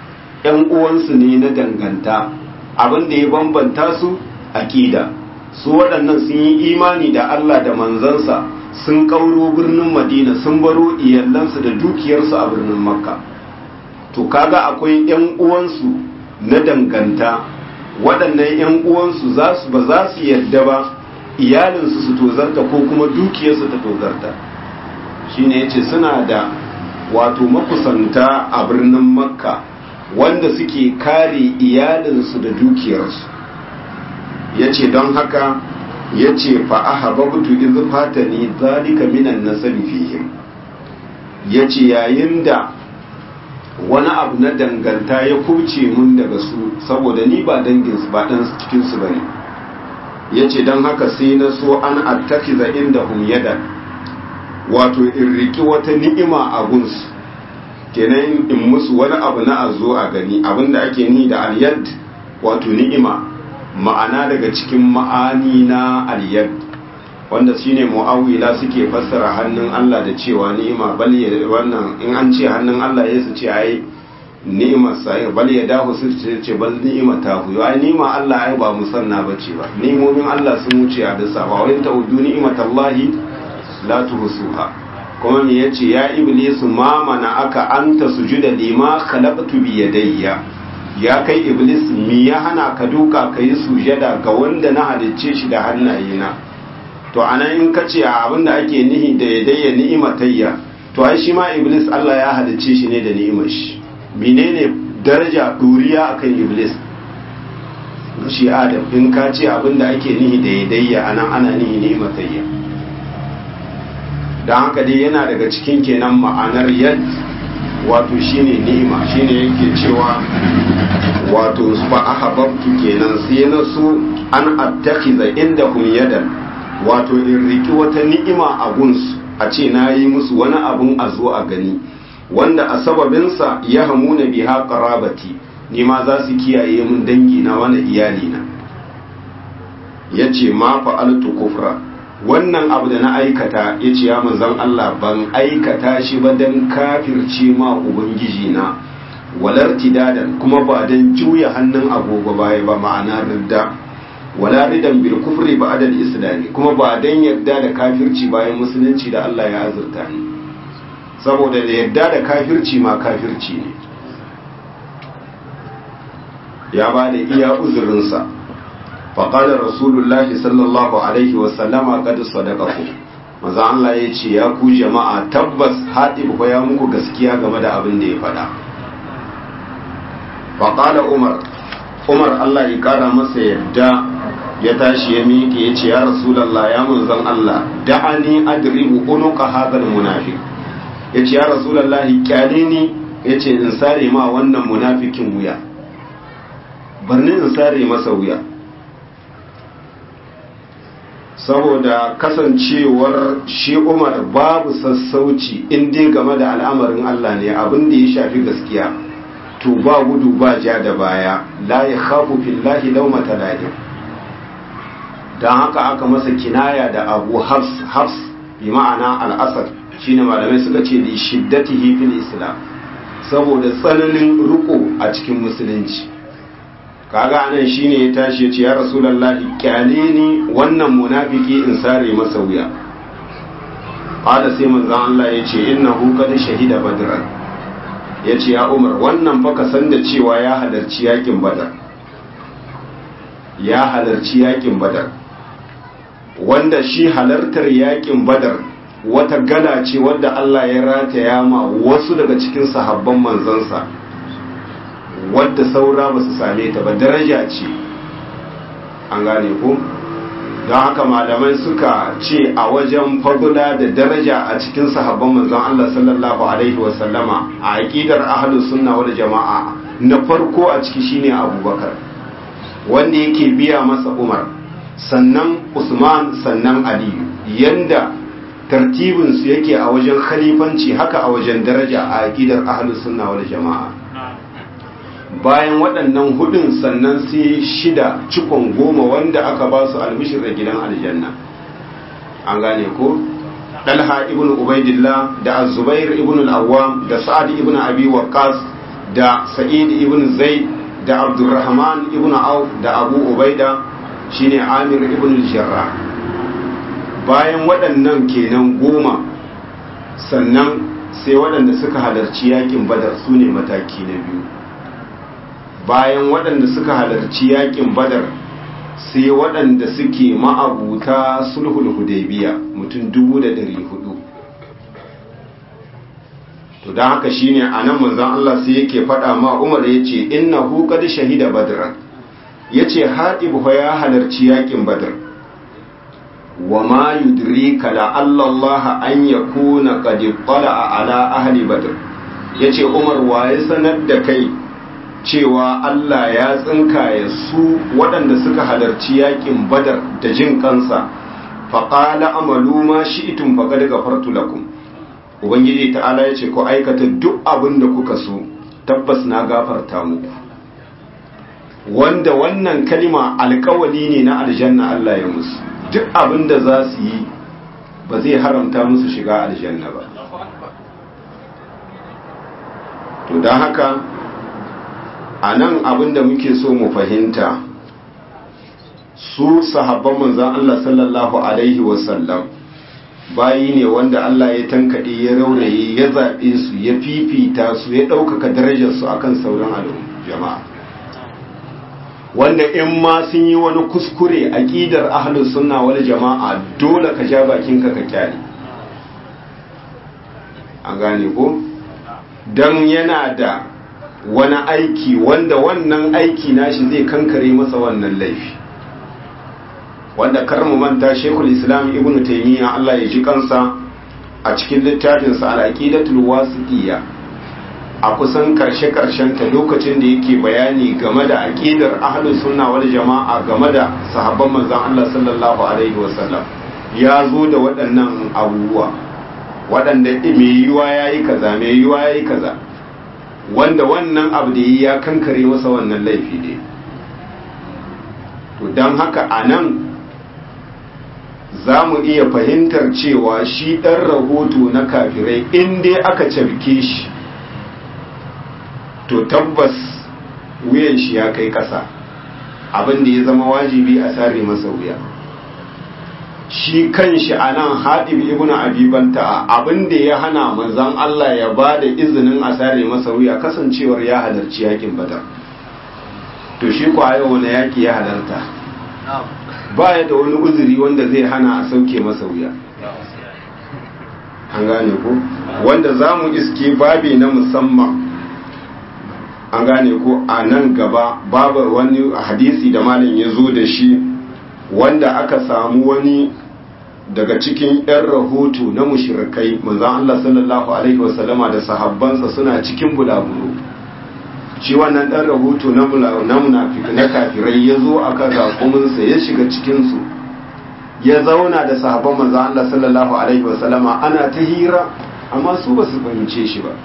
‘yan uwansu ne na danganta abin da ya bambanta su aƙida su waɗannan sun yi imani da Allah da manzansa sun ƙauro birnin madina sun baro iyalansu da dukiyarsu a birnin makka to kaga akwai ‘yan uwansu na danganta waɗannan ‘yan uwansu ba za su yadda ba iyalinsu su tozarta ko kuma dukiyarsu ta tozarta shine yace suna da wato makusanta a birnin makka wanda suke kare iyalinsu da dukiyarsu ya ce don haka ya ce fa'ahababtu iz fatani zalika minan nasabi fihim ya ce yayin da wani abu na danganta ya kuce mun daga su saboda ni ba danginsu ba ɗan cikinsu ba ne ya ce don haka sai na so an attakiza inda hum yadan wato in riki wata ni'ima a gunsu kenan in musu wani abu na a zo a gani abinda ake ni da aliyad wato ni'ima ma'ana daga cikin ma'ani na aliyad wanda shine mu'awila suke fassara hannun Allah da cewa ni'ima bal ya wannan in an ce hannun Allah ya su ce ai ni'imar sa bal ya dahu su ce bal ni'ima ta hu ai ni'ima Allah ai ba musanna bace ba ni'imomin Allah sun wuce a dasa ba wani ta'udu ni'imatallahi la tuhsuha kuma me yace ya iblisu ma mana aka anta sujuda lima khalaqtu bi yadayya ya kai iblis mi ya hana ka duka kai sujada ga wanda na halicce shi da hannayena to anan in ka ce abinda ake nihi da yadayya ni'imatayya to ai shi ma iblis Allah ya halicce shi ne da ni'imar shi menene daraja duriya akan iblis shi adam in ka ce abinda ake nihi da yadayya anan ana nihi ni'imatayya don haka dai yana daga cikin kenan ma'anar yad wato shine ni'ima shine yake cewa wato fa ahabbtu kenan sai na so an attakhiza indahum yadan wato in riki wata ni'ima a gunsu a ce na yi musu wani abun a zo a gani wanda a sababinsa ya hamuna biha qarabati ni ma za su kiyaye mun dangi na wani iyali na yace ma fa'altu kufra wannan abu da na aikata ya ce ya manzan Allah ban aikata shi ba don kafirce ma Ubangiji na walar tidadan kuma ba don juya hannun agogo baya ba ma'ana ridda wala ridan bil kufri ba adal islami kuma ba don yadda da kafirci bayan musulunci da Allah ya azurta ni saboda da yadda da kafirci ma kafirci ne ya ba da iya uzurinsa faƙaɗa rasulullahi sallallahu alaihi wasallama kada sadakaku maza Allah ya ce ya ku jama'a tabbas haɗib ko ya muku gaskiya game da abin da ya faɗa faƙaɗa umar umar Allah ya ƙara masa yadda ya tashi ya miƙe ya ce ya rasulallah ya manzan Allah da'ani adribu unuka hadal munafiq ya ce ya rasulallah kyale ni ya ce in sare ma wannan munafikin wuya barni in sare masa wuya saboda kasancewar shi umar babu sassauci in dai game da al'amarin Allah ne abin da ya shafi gaskiya to ba gudu ba ja da baya la ya khafu fillahi laumata la'im don haka aka masa kinaya da abu hafs hafs bi ma'ana al'asar shine malamai suka ce da shiddatihi fil islam saboda tsananin riko a cikin musulunci kaga anan shine ya tashi ya ce ya rasulullahi kyale ni wannan munafiki in sare masa wuya qala sai manzon Allah ya ce innahu qad shahida badran ya ce ya umar wannan fa ka san da cewa ya halarci yakin badar ya halarci yakin badar wanda shi halartar yakin badar wata gala ce wadda Allah ya rataya ma wasu daga cikin sahabban manzansa wadda saura ba su same ta ba daraja ce an gane ku don haka malamai suka ce a wajen fadula da daraja a cikin sahabban manzon Allah sallallahu alaihi wasallama a aqidar ahlus sunna wal jama'a na farko a ciki shine Abubakar wanda yake biya masa Umar sannan Usman sannan Ali yanda tartibin su yake a wajen khalifanci haka a wajen daraja a aqidar ahlus sunna wal jama'a bayan waɗannan hudun sannan sai shida cikon goma wanda aka ba su albishir da gidan aljanna an gane ko dalha ibn ubaidillah da azubair ibn al-awwam da sa'ad ibn abi waqqas da sa'id ibn zaid da abdurrahman ibn auf da abu ubaida shine amir ibn jarrah bayan waɗannan kenan goma sannan sai waɗanda suka halarci yakin badar su ne mataki na biyu bayan waɗanda suka halarci yakin badar sai waɗanda suke ma'abuta sulhul hudaybiya mutum dubu da ɗari hudu to don haka shine a nan manzan Allah sai yake faɗa ma umar ya ce inna hu qad shahida badran ya ce haɗib ya halarci yakin badar wa ma yudrika la Allah an yakuna qad a ala ahli badr yace Umar waye sanar da kai cewa Allah ya tsinkaye su waɗanda suka halarci yakin badar da jin kansa faqala amalu ma shi'tum faqad ghafartu lakum ubangiji ta'ala yace ku aikata duk abin da kuka so tabbas na gafarta muku wanda wannan kalima alkawali ne na aljanna Allah ya musu duk abin da za su yi ba zai haramta musu shiga aljanna ba to don haka a nan abin da muke so mu fahimta su sahabban manzan Allah sallallahu Alaihi wasallam bayi ne wanda Allah ya tankaɗe ya rauraye ya zaɓe su ya fifita su ya ɗaukaka darajarsu akan sauran al'umma jama'a wanda in ma sun yi wani kuskure aqidar ahlus sunna wal jama'a dole ka ja bakinka ka kyale an gane ko dan yana da wani aiki wanda wannan aiki nashi zai kankare masa wannan laifi wanda kar mu manta Sheikhul Islam Ibn Taymiyyah Allah ya ji kansa a cikin littafinsa Al-Aqidatul Wasitiyya a kusan karshe-karshen ta lokacin da yake bayani game da aqidar ahlus sunna wal jama'a game da sahabban manzon Allah sallallahu alaihi wasallam ya zo da waɗannan abubuwa waɗanda mai yiwa yayi kaza mai yiwa yayi kaza wanda wannan abu da ya kankare masa wannan laifi ne to dan haka anan za mu iya fahimtar cewa shi ɗan rahoto na kafirai in dai aka cafke shi to tabbas wuyan shi ya kai ƙasa abin da ya zama wajibi a sare masa wuya shi kan shi a nan haɗin ibn abibanta abin da ya hana manzan Allah ya ba da izinin a sare masa wuya kasancewar ya halarci yakin badar to shi kwaye wani yaki ya halarta ba ya da wani uzuri wanda zai hana a sauke masa wuya an gane ko wanda za mu iske babi na musamman an gane ko a nan gaba babu wani hadisi da malam ya zo da shi wanda aka samu wani daga cikin 'yan rahoto na mushirikai manzan Allah sallallahu Alaihi wasallama da sahabbansa suna cikin bulaguro shi wannan ɗan rahoto na munafik na kafirai ya zo a kan raƙuminsa ya shiga cikinsu ya zauna da sahabban manzan Allah sallallahu Alaihi wasallama ana ta hira amma su ba su fahimce shi ba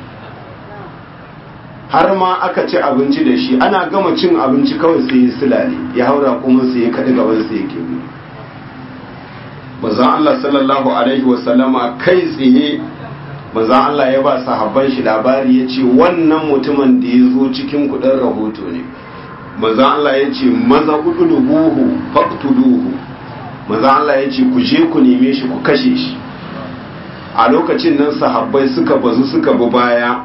har ma aka ci abinci da shi ana gama cin abinci kawai sai ya silale ya haura kuma sai ya kaɗi gaban sai ya kebu manzan Allah sallallahu alaihi wasallama kai tsaye manzan Allah ya ba sahabban shi labari ya ce wannan mutumin da ya zo cikin kudin rahoto ne manzan Allah ya ce maza uduluhu faqtuluhu manzan Allah ya ce ku je ku neme shi ku kashe shi a lokacin nan sahabbai suka bazu suka bi baya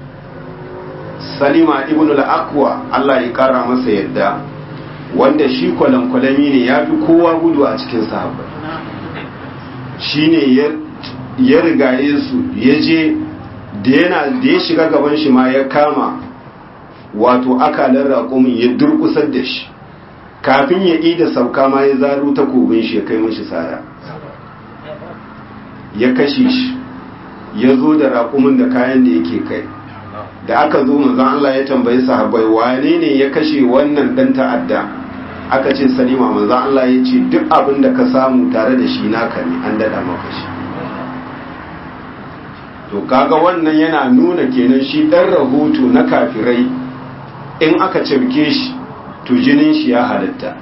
salima ibn al-aqwa Allah ya kara masa yadda wanda shi kwalankwalami ne ya fi kowa gudu a cikin sahabbai shi ne ya rigaye su ya je da yana da ya shiga gaban shi ma ya kama wato akalar raƙumin ya durkusar da shi kafin ya ida sauka ma ya zaro takobin shi ya kai mashi sara ya kashe shi ya zo da raƙumin da kayan da yake kai da aka zo manzon Allah ya tambayi sahabbai wane ne ya kashe wannan dan ta'adda aka ce salima manzon Allah ya ce duk abin da ka samu tare da shi naka ne an dada maka shi to kaga wannan yana nuna kenan shi dan rahoto na kafirai in aka cirke shi to jinin shi ya halatta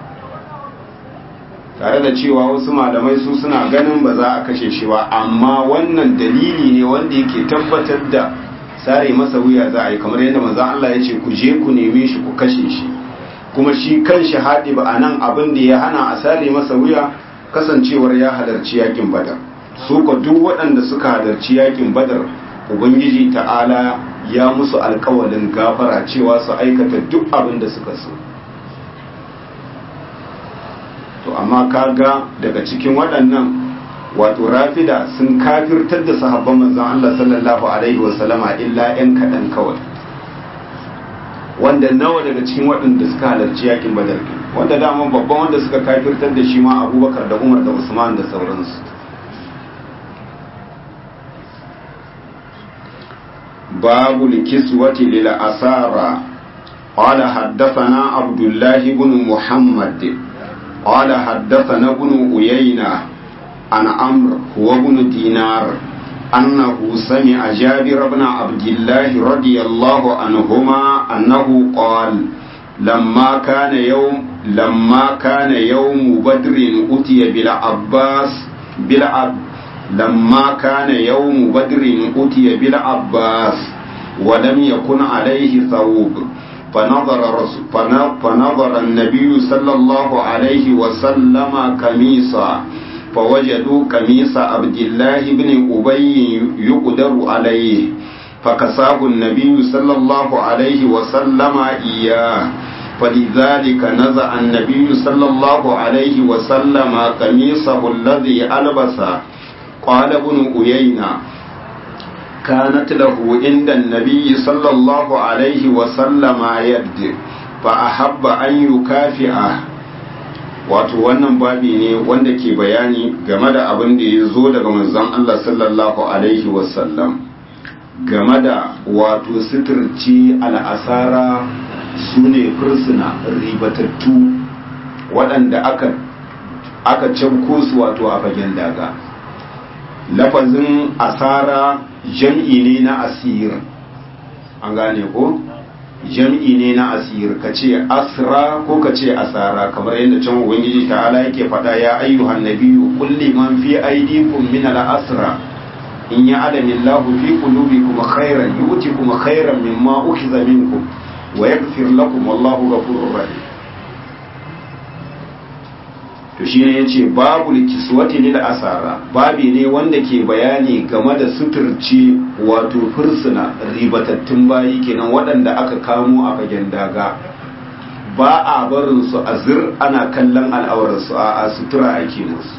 tare da cewa wasu malamai su suna ganin ba za a kashe shi ba amma wannan dalili ne wanda yake tabbatar da sare masa wuya za a yi kamar yadda manzon Allah ya ce ku je ku neme shi ku kashe shi kuma shi kan shi haɗi ba a nan abin da ya hana a sare masa wuya kasancewar ya halarci yakin badar su ko duk waɗanda suka halarci yakin badar ubangiji ta'ala ya musu alkawalin gafara cewa su aikata duk abin da suka so to amma kaga daga cikin waɗannan wato rafida sun kafirtar da sahabban manzon Allah sallallahu alaihi wasallama illa 'yan kaɗan kawai wanda nawa daga cikin waɗanda suka halarci yakin badar wanda dama babban wanda suka kafirtar da shi ma abubakar da umar da usman da sauransu babu likiswati lil asara قال حدثنا عبد الله بن محمد قال حدثنا ابن أيينة عن عمرو هو ابن دينار أنه سمع جابر بن عبد الله رضي الله عنهما أنه قال لما كان يوم لما كان يوم بدر أتي بالعباس بالعب لما كان يوم بدر أتي بالعباس ولم يكن عليه ثوب فنظر رسول فنظر النبي صلى الله عليه وسلم قميصا فوجدوا قميص عبد الله بن أبي يقدر عليه فكساه النبي صلى الله عليه وسلم إياه فلذلك نزع النبي صلى الله عليه وسلم قميصه الذي ألبس قال ابن أيينة كانت له عند النبي صلى الله عليه وسلم يد فأحب أن يكافئه wato wannan babi ne wanda ke bayani game da abin da ya zo daga manzon Allah sallallahu alaihi wasallam game da wato sitirci al'asara su ne fursuna ribatattu waɗanda aka aka canko su wato a fagen daga lafazin asara jam'i ne na asir an gane ko jam'i ne na asir ka ce asra ko ka ce asara kamar yadda can ubangiji ta'ala yake faɗa ya ayyuhan nabiyyu kulli man fi aydikum min al-asra in ya alamin lahu fi qulubikum khairan yu'tikum khairan mimma ukhiza minkum wa yaghfir lakum wallahu ghafurur rahim to shine yace babu likiswati lil asara babi ne wanda ke bayani game da suturci wato fursuna ribatattun bayi kenan waɗanda aka kamo a fagen daga ba a barin su a zir ana kallon al'aurarsu a sutura ake musu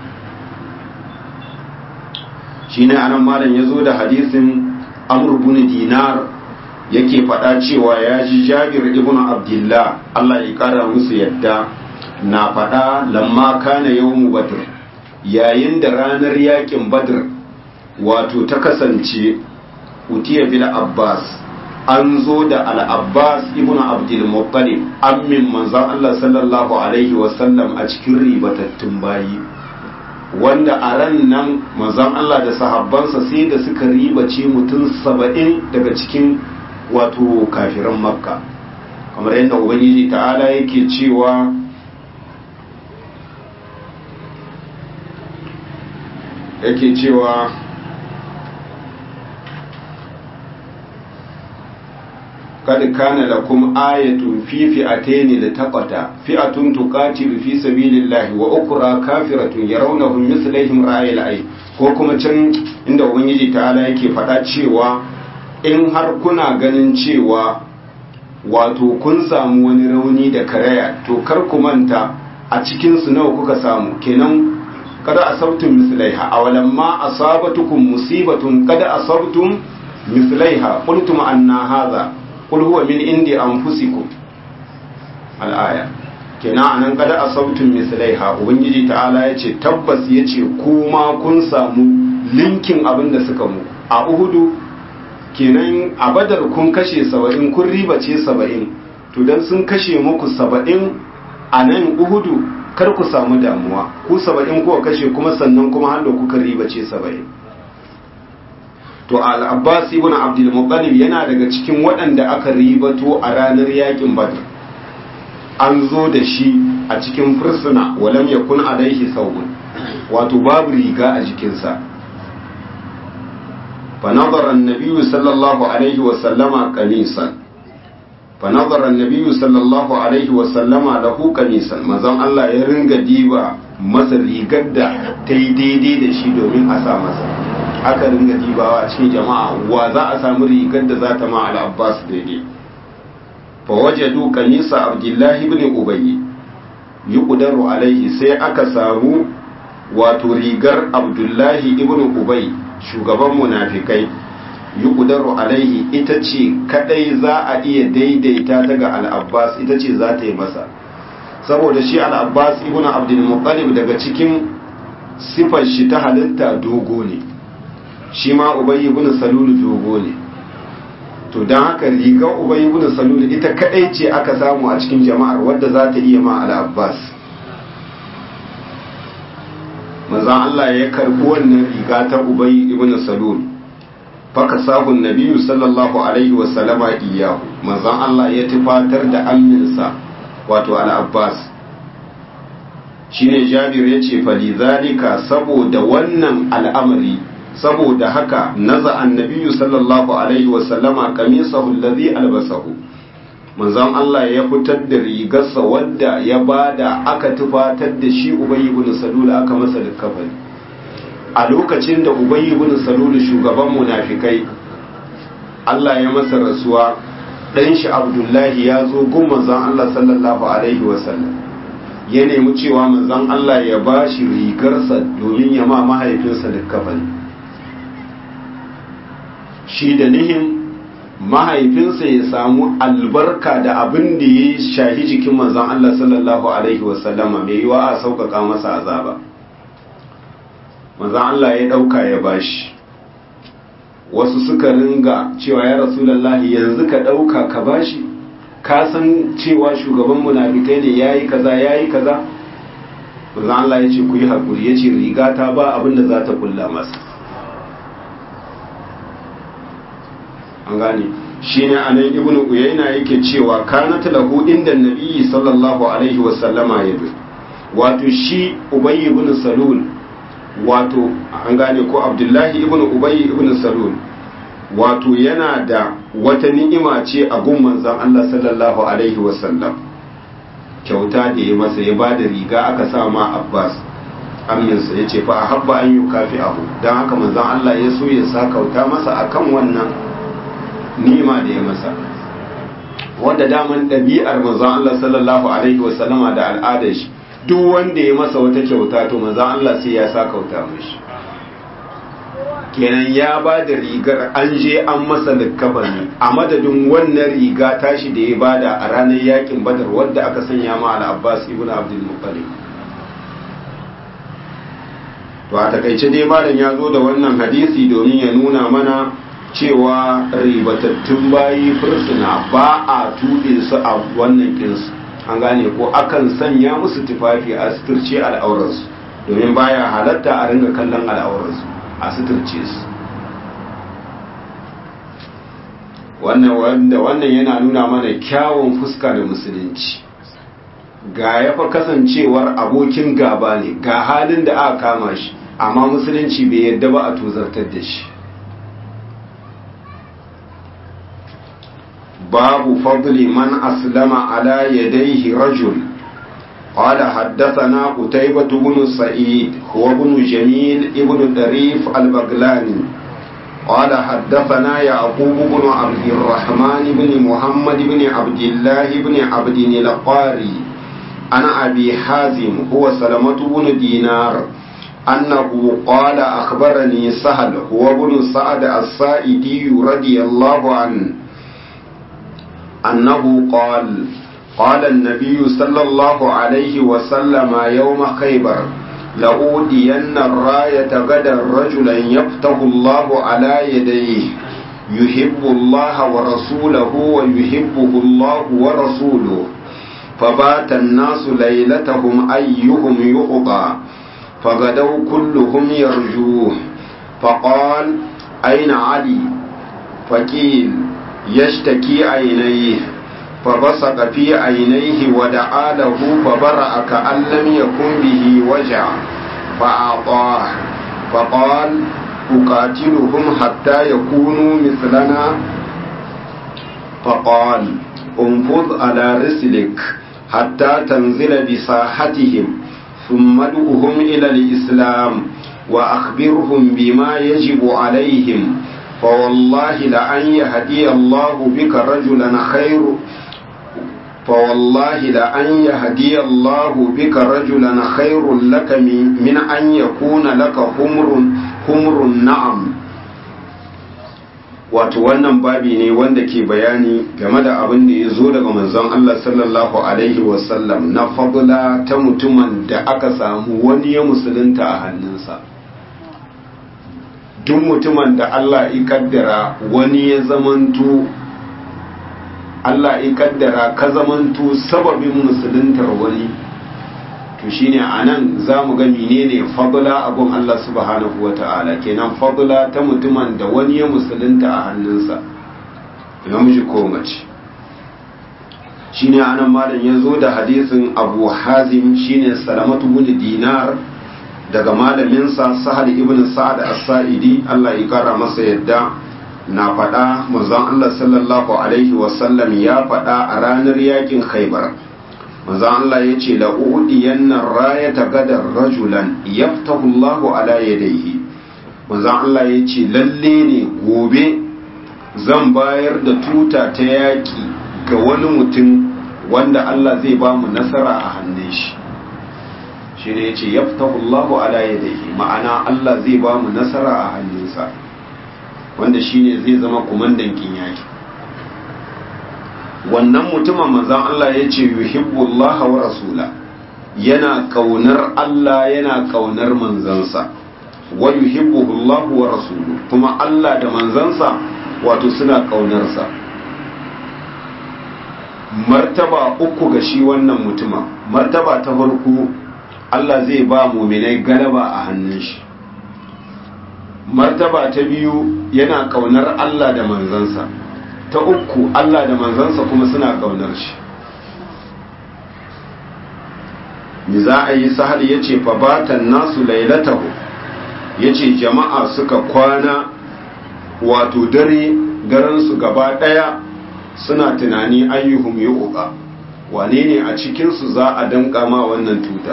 shine anan malam ya zo da hadisin amr ibn dinar yake faɗa cewa ya ji jabir ibn abdullah Allah ya ƙara musu yadda na faɗa lamma kana yawmu badr yayin da ranar yakin badr wato ta kasance utiya bil abbas an zo da al-abbas ibn abdul muttalib ammin manzon Allah sallallahu alaihi wasallam a cikin ribatattun bayi wanda a ran nan manzon Allah da sahabbansa sai da suka ribace mutum saba'in daga cikin wato kafiran makka kamar yadda ubangiji ta'ala yake cewa yake cewa kad kana lakum ayatun fi fi'atayn litaqata fi'atun tuqatilu fi sabilillahi wa ukra kafiratun yarawnahum mislaihim ra'ayil ay ko kuma can inda ubangiji ta'ala yake faɗa cewa in har kuna ganin cewa wato kun samu wani rauni da karaya to kar ku manta a cikin su nawa kuka samu kenan kada asabtum mislaiha awalam ma asabatukum musibatun kada asabtum mislaiha qultum anna hadha qul huwa min indi anfusikum al-aya kenan anan kada asabtum mislaiha ubangiji ta'ala yace tabbas yace kuma kun samu linkin abin da suka mu a uhudu kenan a badar kun kashe saba'in kun ribace saba'in to dan sun kashe muku saba'in a nan uhudu kar ku samu damuwa ku saba'in kuwa kashe kuma sannan kuma hannu kuka ribace saba'in to al-abbas ibn abdul muttalib yana daga cikin waɗanda aka ribato a ranar yakin badr an zo da shi a cikin fursuna walam yakun alaihi saubun wato babu riga a jikinsa فنظر النبي صلى الله عليه وسلم قميصا فنظر النبي صلى الله عليه وسلم له قميصا manzon Allah ya ringa diba masa rigar da ta yi daidai da shi domin a sa masa aka ringa dibawa a cikin jama'a wa za a samu rigar da za ta ma al-Abbas daidai fa wajadu qamisa Abdullahi ibn Ubay yuqdaru alaihi sai aka samu wato rigar Abdullahi ibn Ubay shugaban munafikai yuqdaru alaihi ita ce kadai za a iya daidaita ta ga al-Abbas ita ce za ta yi masa saboda shi al-Abbas ibn Abdul Muttalib daga cikin sifar shi ta halitta dogo ne shi ma Ubay ibn Salul dogo ne to dan haka rigar Ubay ibn Salul ita kadai ce aka samu a cikin jama'ar wadda za ta iya ma al-Abbas manzan Allah ya karbi wannan riga ta Ubay ibn Salul faka sahun nabiyyu sallallahu alaihi wa sallama iyahu manzan Allah ya tufatar da amminsa wato al-Abbas shine Jabir yace fa lidhalika saboda wannan al'amari saboda haka naza annabiyyu sallallahu alaihi wa sallama qamisahu alladhi albasahu manzon Allah ya fitar da rigarsa wadda ya bada aka tufatar da shi Ubay ibn Salul aka masa likafani a lokacin da Ubay ibn Salul shugaban munafikai Allah ya masa rasuwa dan shi Abdullahi ya zo gun manzon Allah sallallahu alaihi wasallam ya nemi cewa manzon Allah ya bashi rigarsa domin ya ma mahaifinsa likafani shi da nihin mahaifinsa ya samu albarka da abin da ya shahi jikin manzon Allah sallallahu Alaihi wasallama mai yiwa a sauƙaƙa masa azaba manzon Allah ya ɗauka ya bashi wasu suka ringa cewa ya rasulallahi yanzu ka ɗauka ka bashi ka san cewa shugaban munafikai ne ya yi kaza ya yi kaza manzon Allah ya ce ku yi haƙuri ya ce riga ta ba abin da za ta kulla masa an gane shi ne a nan ibn uyayna yake cewa kanat lahu inda nabiyyi sallallahu alaihi wa sallama yadu wato shi ubay ibn salul wato an gane ko abdullahi ibn ubay ibn salul wato yana da wata ni'ima ce a gun manzon Allah sallallahu alaihi wa sallam kyauta da ya masa ya bada riga aka sa ma Abbas aminsa ya ce fa habba an yukafi abu dan haka manzon Allah ya so ya sa kauta masa akan wannan nima da ya masa wanda daman ɗabi'ar manzon Allah sallallahu alaihi wasallama da al'adar shi duk wanda ya masa wata kyauta to manzon Allah sai ya sa kauta mishi kenan ya ba da rigar an je an masa likkafani a madadin wannan riga tashi da ya bada a ranar yakin badar wadda aka sanya ma al-abbas ibn abdul muttalib to a takaice dai malam ya zo da wannan hadisi domin ya nuna mana cewa ribatattun bayi fursuna ba a tuɗe su a wannan kinsu an gane ko akan sanya musu tufafi a suturce al'aurarsu domin baya halatta a ringa kallon al'aurarsu a suturce su wannan wanda wannan yana nuna mana kyawun fuska da musulunci ga ya fa kasancewar abokin gaba ne ga halin da aka kama shi amma musulunci bai yadda ba a tozartar da shi باب فضل من أسلم على يديه رجل قال حدثنا قتيبة بن سعيد هو بن جميل ابن دريف البغلاني قال حدثنا يعقوب بن عبد الرحمن بن محمد بن عبد الله بن عبد القاري أنا أبي حازم هو سلمة بن دينار أنه قال أخبرني سهل هو بن سعد السائدي رضي الله عنه أنه قال قال النبي صلى الله عليه وسلم يوم خيبر لأودين الراية غدا رجلا يفتح الله على يديه يحب الله ورسوله ويحبه الله ورسوله فبات الناس ليلتهم أيهم يؤطى فغدوا كلهم يرجوه فقال أين علي فقيل يشتكي عينيه فبصق في عينيه ودعا له فبرأ كأن لم يكن به وجع فأعطاه فقال أقاتلهم حتى يكونوا مثلنا فقال انفض على رسلك حتى تنزل بساحتهم ثم ادعهم إلى الإسلام وأخبرهم بما يجب عليهم فوالله لأن يهدي الله بك رجلا خير فوالله لأن يهدي الله بك رجلا خير لك من أن يكون لك حمر حمر النعم wato wannan babi ne wanda ke bayani game da abin da ya zo daga manzon Allah sallallahu alaihi wasallam na fadula ta mutumin da aka samu wani ya musulunta a hannunsa duk mutumin da Allah ya kaddara wani ya zamanto Allah ya kaddara ka zamanto sababin musuluntar wani to shine anan zamu ga menene fadla abun Allah subhanahu wata'ala kenan fadla ta mutumin da wani ya musulunta a hannunsa namiji ko mace shine anan malam ya zo da hadisin Abu Hazim shine Salamatu bin Dinar daga malaminsa Sahal ibn Sa'ad as-Sa'idi Allah ya kara masa yadda na faɗa manzon Allah sallallahu alaihi wasallam ya faɗa a ranar yakin Khaibar manzon Allah ya ce la'udiyanna rayata gadar rajulan yaftahu Allahu ala yadayhi manzon Allah ya ce lalle ne gobe zan bayar da tuta ta yaki ga wani mutum wanda Allah zai ba mu nasara a hannun shi shi ne ya ce yaftahu Allahu ala yadayhi ma'ana Allah zai ba mu nasara a hannunsa wanda shine zai zama kumandan yaki wannan mutumin manzan Allah ya ce yuhibbullaha wa rasula yana kaunar Allah yana kaunar manzansa wa yuhibbuhullahu wa rasulu kuma Allah da manzansa wato suna kaunarsa martaba uku ga shi wannan mutumin martaba ta farko Allah zai ba muminai galaba a hannun shi martaba ta biyu yana kaunar Allah da manzansa ta uku Allah da manzansa kuma suna kaunar shi mi za a yi sahal ya ce fabatan nasu lailatahu ya ce jama'a suka kwana wato dare daransu gaba ɗaya suna tunani ayyuhum ya uka wane ne a cikinsu za a danka ma wannan tuta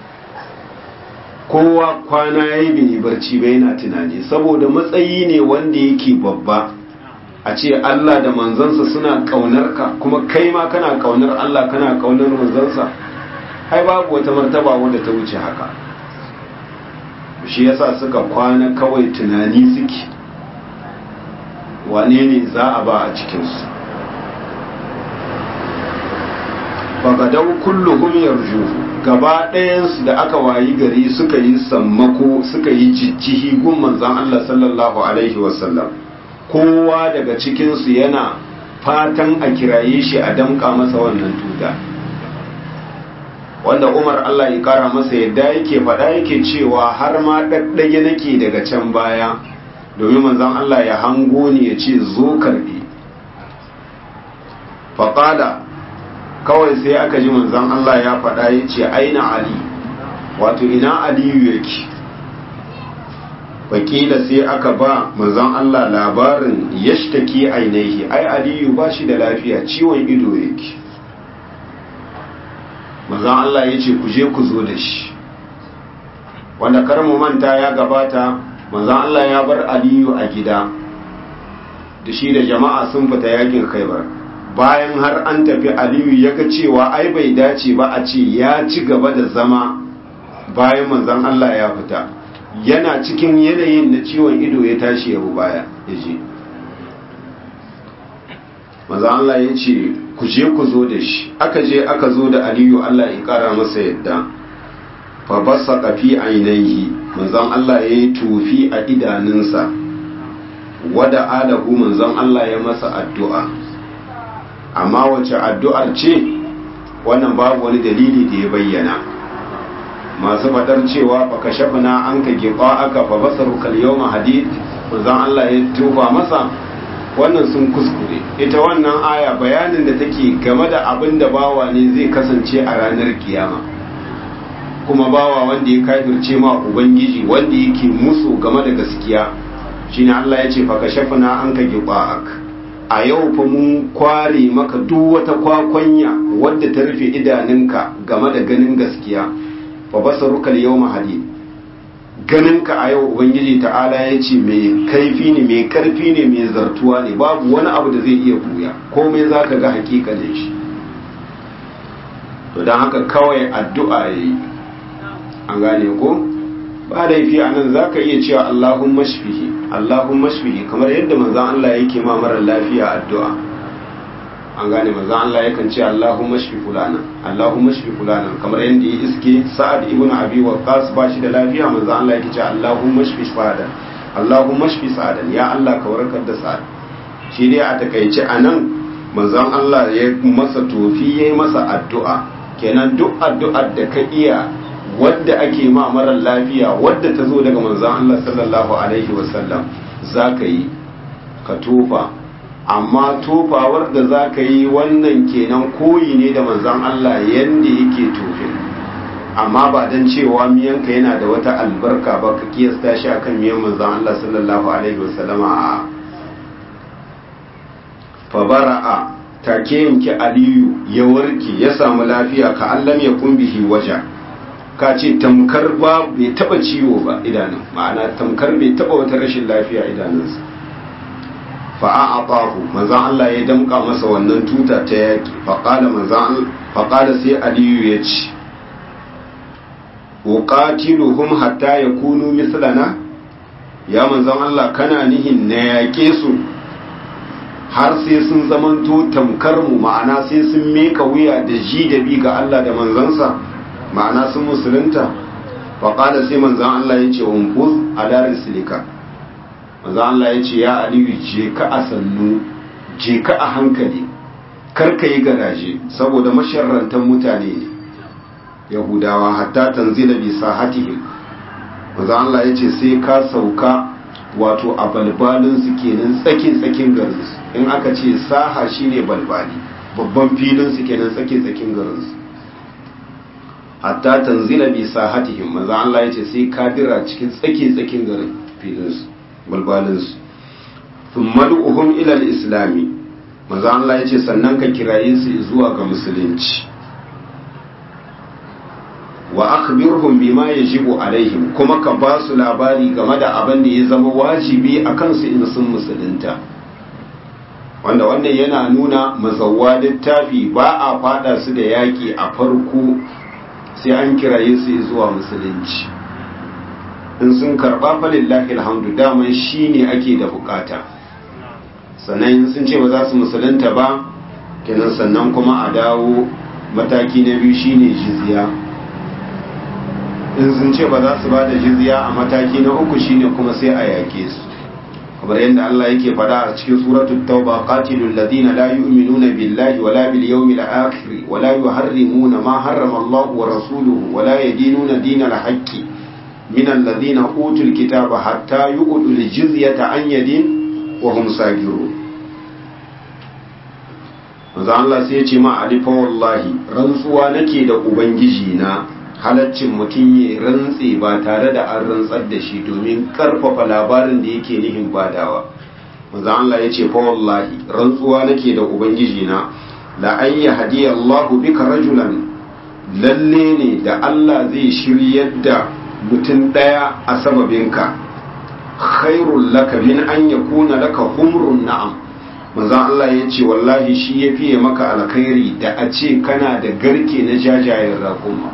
kowa kwana ya yi bin barci bai yana tunani saboda matsayi ne wanda yake babba a ce Allah da manzansa suna kaunar ka kuma kai ma kana kaunar Allah kana kaunar manzansa ai babu wata martaba wanda ta wuce haka shi yasa suka kwana kawai tunani suke wane ne za a ba a cikinsu fagadau kulluhum yarjuhu gaba ɗayansu da aka wayi gari suka yi sammako suka yi jijjihi gun manzan Allah sallallahu alaihi wasallam kowa daga cikinsu yana fatan a kiraye shi a damka masa wannan tuta wanda umar Allah ya kara masa yadda yake faɗa yake cewa har ma ɗaɗɗage nake daga can baya domin manzan Allah ya hango ni ya ce zo karɓi faƙada kawai sai aka ji manzan Allah ya faɗa ya ce aina ali wato ina aliyu yake wakila sai aka ba manzon Allah labarin yashtaki ainihi ai aliyu ba shi da lafiya ciwon ido yake manzon Allah ya ce ku je ku zo da shi wanda kar mu manta ya gabata manzon Allah ya bar aliyu a gida da shi da jama'a sun fita yakin khaibar bayan har an tafi aliyu ya ga cewa ai bai dace ba a ce ya ci gaba da zama bayan manzon Allah ya fita yana cikin yanayin na ciwon ido ya tashi ya baya ya je maza Allah ya ce ku je ku zo da shi aka je aka zo da aliyu Allah ya kara masa yadda fa basa kafi ainihi manzon Allah ya yi tufi a idanunsa wada alahu manzon Allah ya masa addu'a amma wace addu'ar ce wannan babu wani dalili da ya bayyana masu fadar cewa fa kashafna an ka giba aka fa basaru kal yawma hadid manzon Allah ya tufa masa wannan sun kuskure ita wannan aya bayanin da take game da abin da bawa ne zai kasance a ranar kiyama kuma bawa wanda ya kafirce ma ubangiji wanda yake musu game da gaskiya shine Allah ya ce fa kashafna anka giba'ak a yau fa mun kware maka duk wata kwakwanya wadda ta rufe idanunka game da ganin gaskiya fa basaruka al-yawma hadid ganinka a yau ubangiji ta'ala ya ce mai kaifi ne mai karfi ne mai zartuwa ne babu wani abu da zai iya buya komai za ka ga hakikalin shi to don haka kawai addu'a ya yi an gane ko ba laifi a nan za ka iya cewa allahun mashfihi allahun mashfihi kamar yadda manzan allah yake ma mara lafiya addu'a an gane manzan allah yakan ce allahun mashfi fulana allahun mashfi fulana kamar yadda ya iske sa'ad ibn abi waqqas ba shi da lafiya manzan allah yake ce allahun mashfi sa'adan allahun mashfi sa'adan ya allah ka warkar da sa'ad shi dai a takaice a nan manzan allah ya masa tofi ya yi masa addu'a kenan duk addu'ar da ka iya wadda ake ma marar lafiya wadda ta zo daga manzan Allah sallallahu Alaihi wasallam za ka yi ka tofa amma tofawar da za ka yi wannan kenan koyi ne da manzan Allah yadda yake tofin amma ba don cewa miyanka yana da wata albarka ba ka kiyasta shi akan miyan manzan Allah sallallahu Alaihi wasallam a fabara'a take yanke aliyu ya warke ya samu lafiya ka allam ya kumbihi waja ka ce tamkar ba bai taba ciwo ba idanun ma'ana tamkar bai taba wata rashin lafiya idanunsa fa'a a ɓahu manzan Allah ya damƙa masa wannan tuta ta yaƙi faƙala sai aliyu ya ce uqatiluhum hatta yakunu mislana ya manzan Allah kana nihin na yaƙe su har sai sun zamanto tamkar mu ma'ana sai sun meka wuya da ji da bi ga Allah da manzansa ma'ana sun musulunta faƙada sai manzan Allah ya ce umfuz a darin silika manzan Allah ya ce ya aliyu je ka a sannu je ka a hankali karka yi garaje saboda masharrantan mutane ne yahudawa hatta tanzila bi sahatihim manzan Allah ya ce sai ka sauka wato a balbalinsu kenan tsakin tsakin garinsu in aka ce saha shine balbali babban filinsu kenan tsakin tsakin garinsu hatta tanzila bi sahatihim manzo Allah yace sai ka dira cikin tsake tsakin garin filinsu balbalinsu thumma du'uhum ila al-islami manzo Allah yace sannan ka kiraye su zuwa ga musulunci wa akhbirhum bima yajibu alaihim kuma ka ba su labari game da abin da ya zama wajibi akan su in sun musulunta wanda wannan yana nuna mazawwa littafi ba a fada su da yaki a farko sai an kiraye su zuwa musulunci in sun karba falillahi alhamdu daman shine ake da bukata sannan sun ce ba za su musulunta ba kenan sannan kuma a dawo mataki na biyu shine jizya in sun ce ba za su ba da jizya a mataki na uku shine kuma sai a yake su kamar yadda Allah yake faɗa a cikin suratul tauba qatilul ladina la yu'minuna billahi wala bil yawmil akhir wala yuharrimuna ma harrama Allah wa rasuluhu wala yadinuna dinal haqqi min alladhina utul kitaba hatta yu'tul jizyata an yadin wa hum sagirun manzo Allah sai ya ce ma alifa wallahi rantsuwa nake da ubangiji na halaccin mutum ya rantse ba tare da an rantsar da shi domin karfafa labarin da yake nihin badawa manzo Allah ya ce fa wallahi rantsuwa nake da ubangiji na la an yahdi Allah bika rajulan lalle ne da Allah zai shiryar da mutum daya a sababinka khairul laka min an yakuna laka humrun na'am manzo Allah ya ce wallahi shi ya fiye maka alkhairi da a ce kana da garke na jajayen raƙuma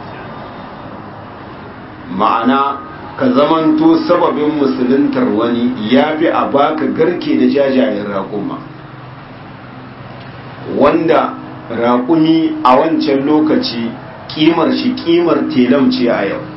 ma'ana ka zamanto sababin musuluntar wani ya fi a baka garke da jajayen raƙuma wanda raƙumi a wancan lokaci ƙimar shi ƙimar telam ce a yau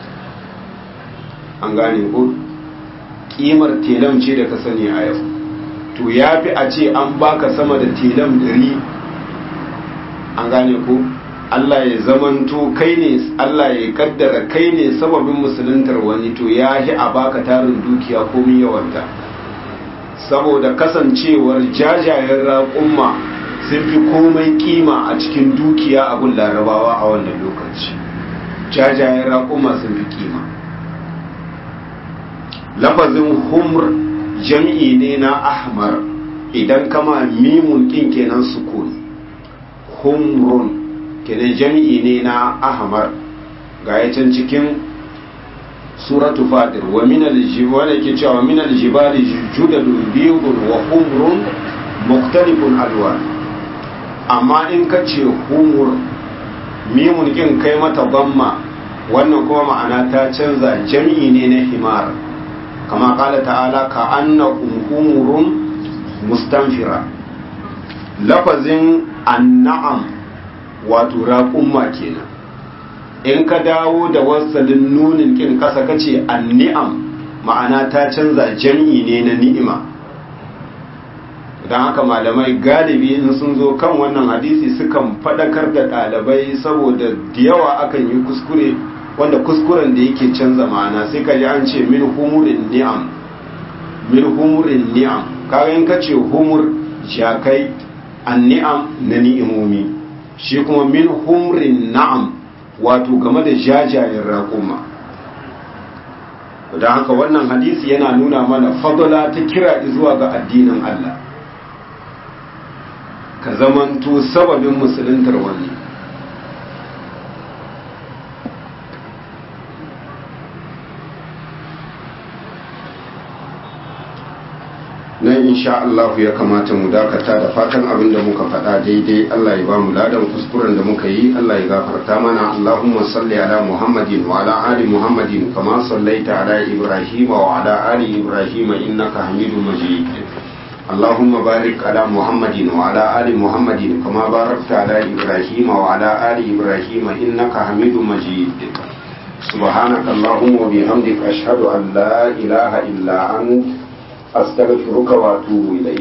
an gane ko ƙimar telam ce da ka sani a yau to ya fi a ce an baka sama da telam dari an gane ko Allah ya zamanto kai ne Allah ya kaddara kai ne sababin musuluntar wani to ya yi a baka tarin dukiya komin yawanta saboda kasancewar jajayen raƙumma sun fi komai kima a cikin dukiya a gun larabawa a wannan lokaci jajayen raƙumma sun fi kima lafazin humr jam'i ne na ahmar idan kama mimun kin kenan sukun humrun kenan jam'i ne na ahmar ga can cikin suratu fadir wa min aljibali ke cewa min aljibali judadun biyun wa humrun muktalifun alwan amma in ka ce humur mimun kin kai mata bamma wannan kuma ma'ana ta canza jam'i ne na himar kama kala ta'ala ka anna humurun mustanfira lafazin anna'am wato raƙumma kenan in ka dawo da wasalin nunin kin kasa kace anni'am ma'ana ta canza jam'i ne na ni'ima don haka malamai galibi in sun zo kan wannan hadisi sukan faɗakar da ɗalibai saboda da yawa akan yi kuskure wanda kuskuren da yake canza ma'ana sai ka ji an ce min humurin ni'am min humurin ni'am kaga in ka ce humur jakai an ni'am na ni'imomi shi kuma min humurin na'am wato game da jajayen raƙuma don haka wannan hadisi yana nuna mana fadala ta kira zuwa ga addinin Allah ka zamanto sababin musuluntar wani nan insha Allah ya kamata mu dakata da fatan abin da muka faɗa daidai Allah ya ba mu ladan kuskuren da muka yi Allah ya gafarta mana Allahumma salli ala Muhammadin wa ala ali Muhammadin kama sallaita ala Ibrahim wa ala ali Ibrahim innaka Hamidum Majid اللهم بارك على محمد وعلى آل محمد كما باركت على إبراهيم وعلى آل إبراهيم إنك حميد مجيد سبحانك اللهم وبحمدك أشهد أن لا إله إلا أنت أستغفرك وأتوب إليك